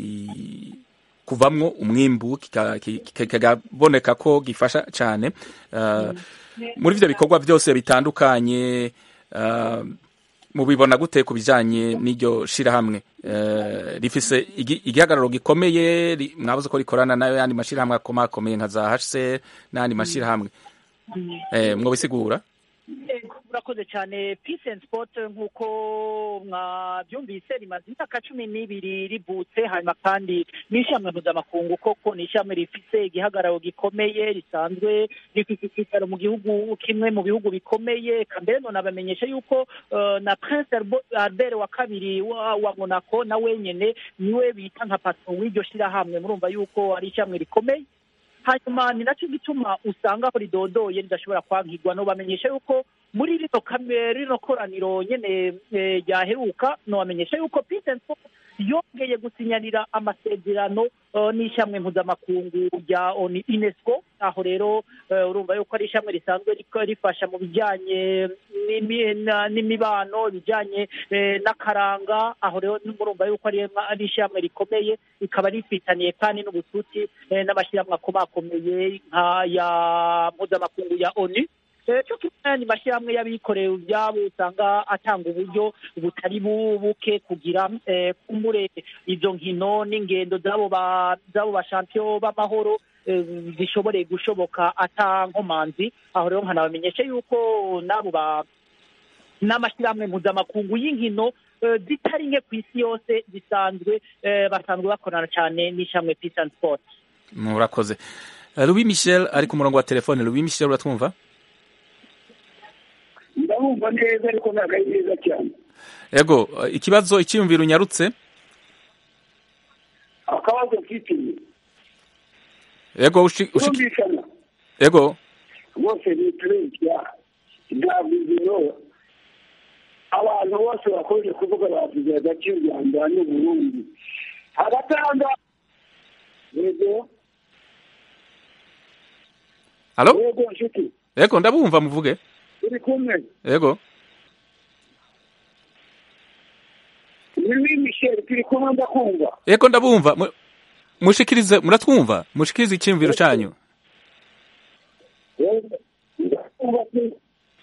i- kuvamwo umwimbu kika- ki- ki- kikaboneka ko gifasha cyane uh, muri ivyo bikorwa byose bitandukanye uh, mubibona gute ku bijanye n'iryo shirahamwe uh, rifise igi- igihagararo gikomeye ri- mwabuze ko rikorana nayo yandi mashirahamwe akomakomeye nka za HCR n'ayandi mashirahamwe eh, mwobisigura Yego, murakoze cyane peace and sport nk'uko mwabyumvise rimaze imyaka cumi n'ibiri rivutse hanyuma kandi n'ishyamwe mpuzamakungu koko ni ishyamwe rifise igihagararo gikomeye risanzwe rifite icyicaro mu gihugu kimwe mu bihugu bikomeye eka mbere none abamenyesha yuko eh, na prince Albo- albert wa kabiri wa, wa monaco na wenyene niwe bita nka patron w'iryo shirahamwe murumva yuko ari ishyamwe rikomeye hanyuma ni nacyo gituma usanga ko ridodoye ridashobora kwankirwa no bamenyesha yuko muri rino kame rino koraniro nyene eh, ryaheruka no bamenyesha yuko peace and sport yongeye gusinyarira amasezerano eh, n'ishyamwe mpuzamakungu rya oni unesco aho rero eh, urumva yuko ari ishyamwe risanzwe riko- rifasha mu bijyanye n'imi- na- n'imibano ibijyanye eh, n'akaranga aho rero murumva yuko ari ari ishyamwe rikomeye rikaba rifitaniye kandi n'ubucuti eh, n'amashyirahamwe akomakomeye nka ya mpuzamakungu ya onu Eh, cyo kimwe n'ayandi mashyirahamwe y'abikorera ibyabo usanga atanga uburyo butari bu- buke kugira eh, kumbure izo nkino n'ingendo z'abo ba z'abo bashampiyo b'amahoro eh, zishobore gushoboka ata nkomanzi aho rero nkanabamenyesha yuko n'abo ba n'amashyirahamwe mpuzamakungu y'inkino eh, zitari nke ku isi yose zisanzwe eh, basanzwe bakorana cyane n'ishyirahamwe peace and sport murakoze Eh, Louis Michel ari ku murongo wa telefone Louis Michel uratwumva ndabumva neza ariko ntabwo ari neza cyane ego eh, ikibazo icyiyumviro unyarutse akabazo mfite ego ushi- ushi- kumvikana ego bose ni perezida ntabwo izino abantu bose bakomeje kuvuga bavuze hagati y'u rwanda n'uburundi hagati aha ngaha yego Halo? yego nshuti ego ndabumva muvuge turi kumwe ego ni misheri turi kumwe ndakumva ego ndabumva Mu- mushikirize muratwumva mushikirize icyiyumviro cyanyu Yego, ndakumva pe.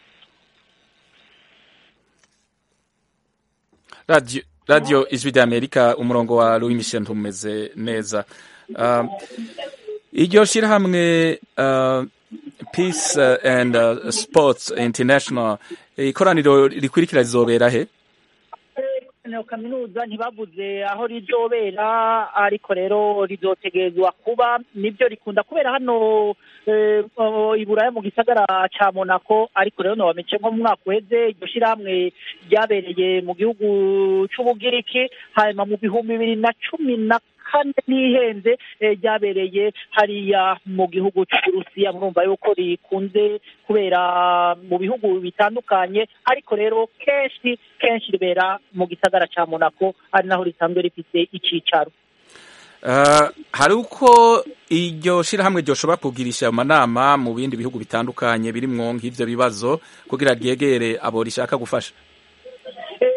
radio radio ijwi rya amerika umurongo wa louis michel ntumeze neza Um, iryo shyirahamwe uh, peace uh, and uh, sports international ikoraniro rikurikira rizobera he Ino kaminuza ntibavuze aho rizobera ariko rero rizotegerezwa kuba nibyo rikunda kubera hano eh, oh, i Buraya mu gisagara ca Monaco ariko rero nobamenye nko mu mwaka uheze iryo shirahamwe ryabereye mu gihugu c'Ubugiriki hanyuma mu bihumbi bibiri na cumi na kane n'ihenze eh, ryabereye hariya mu gihugu c'Uburusiya murumva yuko rikunze kubera mu bihugu bitandukanye ariko rero kenshi kenshi ribera mu gisagara ca Monaco ari naho risanzwe rifite icicaro Uh, hari uko iryo shirahamwe ryoshobora kugirisha amanama mu bindi bihugu bitandukanye birimwo nk'ivyo bibazo kugira ryegere abo rishaka gufasha Eh, ego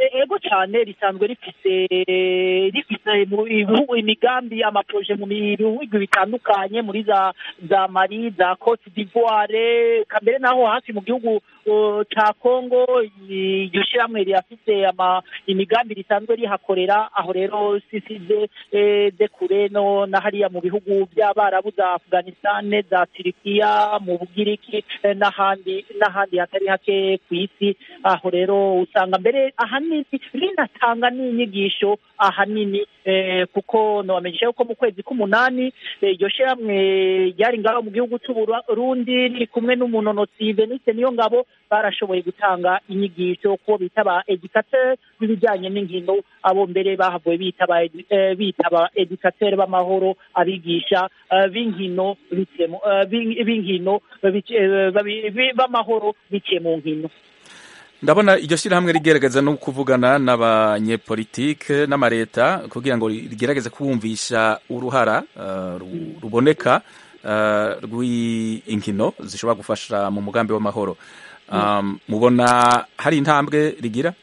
cyane risanzwe rifise rifise mu bihugu imigambi amaproje mu bihugu bitandukanye muri za za mari za cote d'ivoire kambere naho hafi mu gihugu uh, ca congo iryo shyirahamwe rirafise ama imigambi risanzwe rihakorera aho rero sisize eh, de kure no na hariya mu bihugu by'abarabu za afghanistan za turikiya mu bugiriki eh, n'ahandi n'ahandi hatari hake ku isi aho rero usanga mbere ahanini rinatanga n'inyigisho ahanini eh, kuko nobamenyesha yuko mu kwezi k'umunani eh, iryo shyirahamwe ryari ngaho mu gihugu c'uburundi riri kumwe n'umunonotsi venise niyo ngabo barashoboye gutanga inyigisho ko bita ba educateur b'ibijyanye n'inkino abo mbere bahavuye bita ba edu- eh, bita ba educateur b'amahoro abigisha eh, b'inkino biciye mu- eh, b'in- b'inkino bici- eh, babi- bi- b'amahoro biciye mu nkino ndabona iryo shyirahamwe rigerageza no kuvugana n'abanyepolitike n'amareta kugira ngo rigerageze kubumvisha uruhara uh, ru- ruboneka uh, rw'inkino zishobora gufasha mu mugambi w'amahoro um, mubona hari intambwe rigira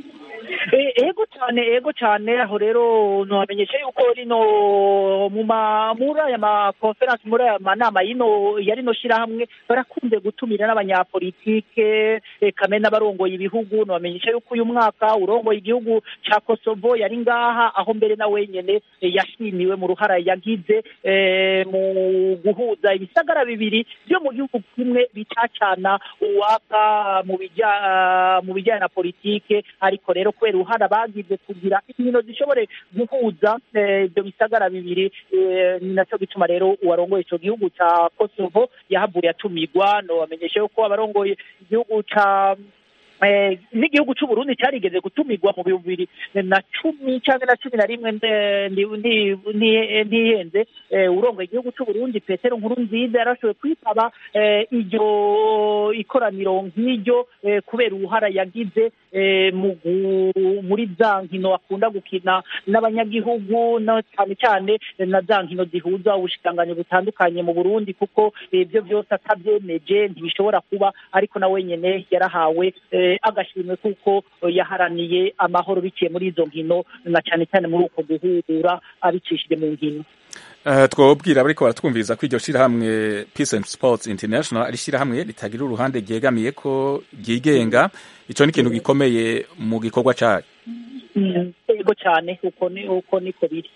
E- ego cyane ego cyane aho rero nabamenyesha yuko rino mu ma muri aya ma conference muri aya manama yino ya rino shirahamwe barakunze gutumira n'abanyapolitike eh, kamwe n'abarongoye ibihugu nabamenyesha yuko uyu mwaka urongoye igihugu ca Kosovo yari ngaha aho mbere na wenyene eh, yashimiwe mu ruhara yagize eh, mu guhuza ibisagara bibiri byo mu gihugu kimwe bitacana uwaka mu bijya mu bijyanye na politike ariko rero kubera uruhara bagize kugira inkino zishobore guhuza eh, ibyo bisagara bibiri eh, ni nacyo gituma rero uwarongoye ico gihugu ca Kosovo yahavuye atumirwa no bamenyesha yuko abarongoye igihugu ca eh, n'igihugu c'u Burundi carigeze gutumirwa mu bihumbi bibiri na cumi canke na cumi na rimwe nde- ndi- ndi- nti- ntihenze eh, urongoye igihugu c'u Burundi Petero Nkurunziza yarashoboye kwitaba eh, iryo ikoraniro nk'iryo eh, kubera uruhara yagize eh, mu gu- muri za nkino akunda gukina n'abanyagihugu no cyane cyane na za nkino zihuza ubushikiranganyi butandukanye mu Burundi kuko eh, ibyo byose atabyemeje ntibishobora kuba ariko na wenyene yarahawe eh, agashimwe kuko eh, yaharaniye amahoro biciye muri izo nkino na cyane cyane muri uko guhura abicishije mu nkino Uh, twobwira bariko baratwumviriza ko iryo shirahamwe Peace and Sports International ari shirahamwe ritagira uruhande ryegamiye ko ryigenga ico ni ikintu gikomeye mu gikorwa cayo Mm, ego cyane uko ni uko niko biri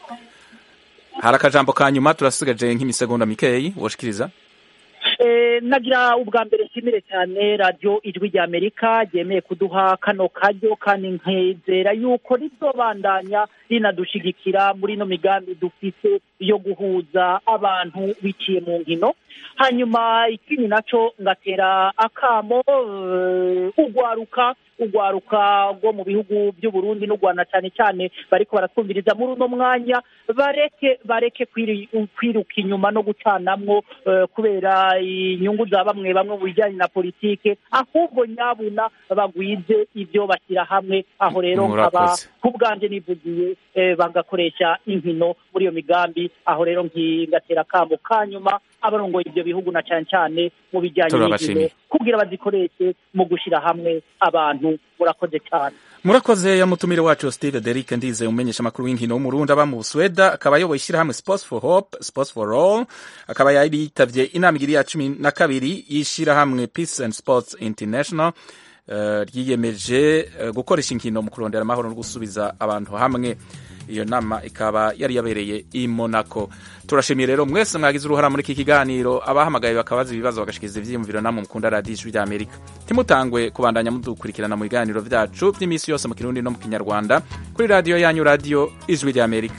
hari akajambo ka nyuma turasigaje nk'imisegonda mikeyi woshikiriza Eh, nagira ubwa mbere nshimire cyane radiyo ijwi rya amerika ryemeye kuduha kano karyo kandi nkezera yuko rizobandanya rinadushigikira muri ino migambi dufite yo guhuza abantu biciye mu nkino hanyuma ikindi naco ngatera akamo eh, ugwaruka ugwaruka rwo mu bihugu by'u Burundi n'u Rwanda cyane cyane bariko baratwumviriza muri uno mwanya bareke bareke kwiri- kwiruka inyuma no gucanamwo eh, kubera inyungu za bamwe bamwe mu bijyanye na politike ahubwo nyabuna bagwize ibyo bashyira hamwe aho rero nkaba Murakoze. ku bwanjye nivugiye eh, bagakoresha inkino muri iyo migambi aho rero nki- ngatera akamo ka nyuma abarongoye ibyo bihugu na cyane cyane mu bijyanye Turabashimiye. n'inkino kugira bazikoreshe mu gushyira hamwe abantu murakoze cyane murakoze ya mutumire wacu Steve Derrick ndize umenyesha amakuru w'inkino w'umurundi aba mu Busweda akaba ayoboye ishyirahamwe Sports for Hope Sports for All akaba yari yitavye inama igiri ya cumi na kabiri y'ishyirahamwe Peace and Sports International eh, ryiyemeje eh, gukoresha inkino mu kurondera amahoro no gusubiza abantu hamwe iyo nama ikaba yari yabereye i Monaco turashimiye rero mwese mwagize uruhara muri iki kiganiro abahamagaye bakabaza ibibazo bagashikiriza ivyiyumviro namwe mukunda radiyo ijwi rya amerika timutangwe kubandanya mudukurikirana mu biganiro vyacu vy'iminsi yose mu kirundi no mu kinyarwanda kuri radiyo yanyu radiyo ijwi rya amerika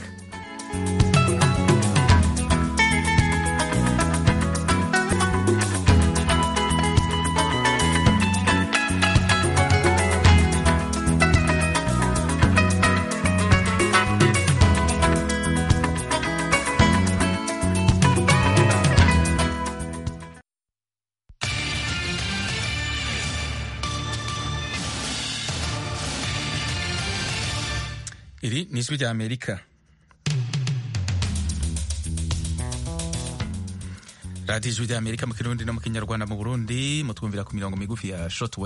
iri ni ijwi rya amerika radiyo ijwi rya amerika mu kirundi no mu kinyarwanda mu burundi mutwumvira ku mirongo migufi ya short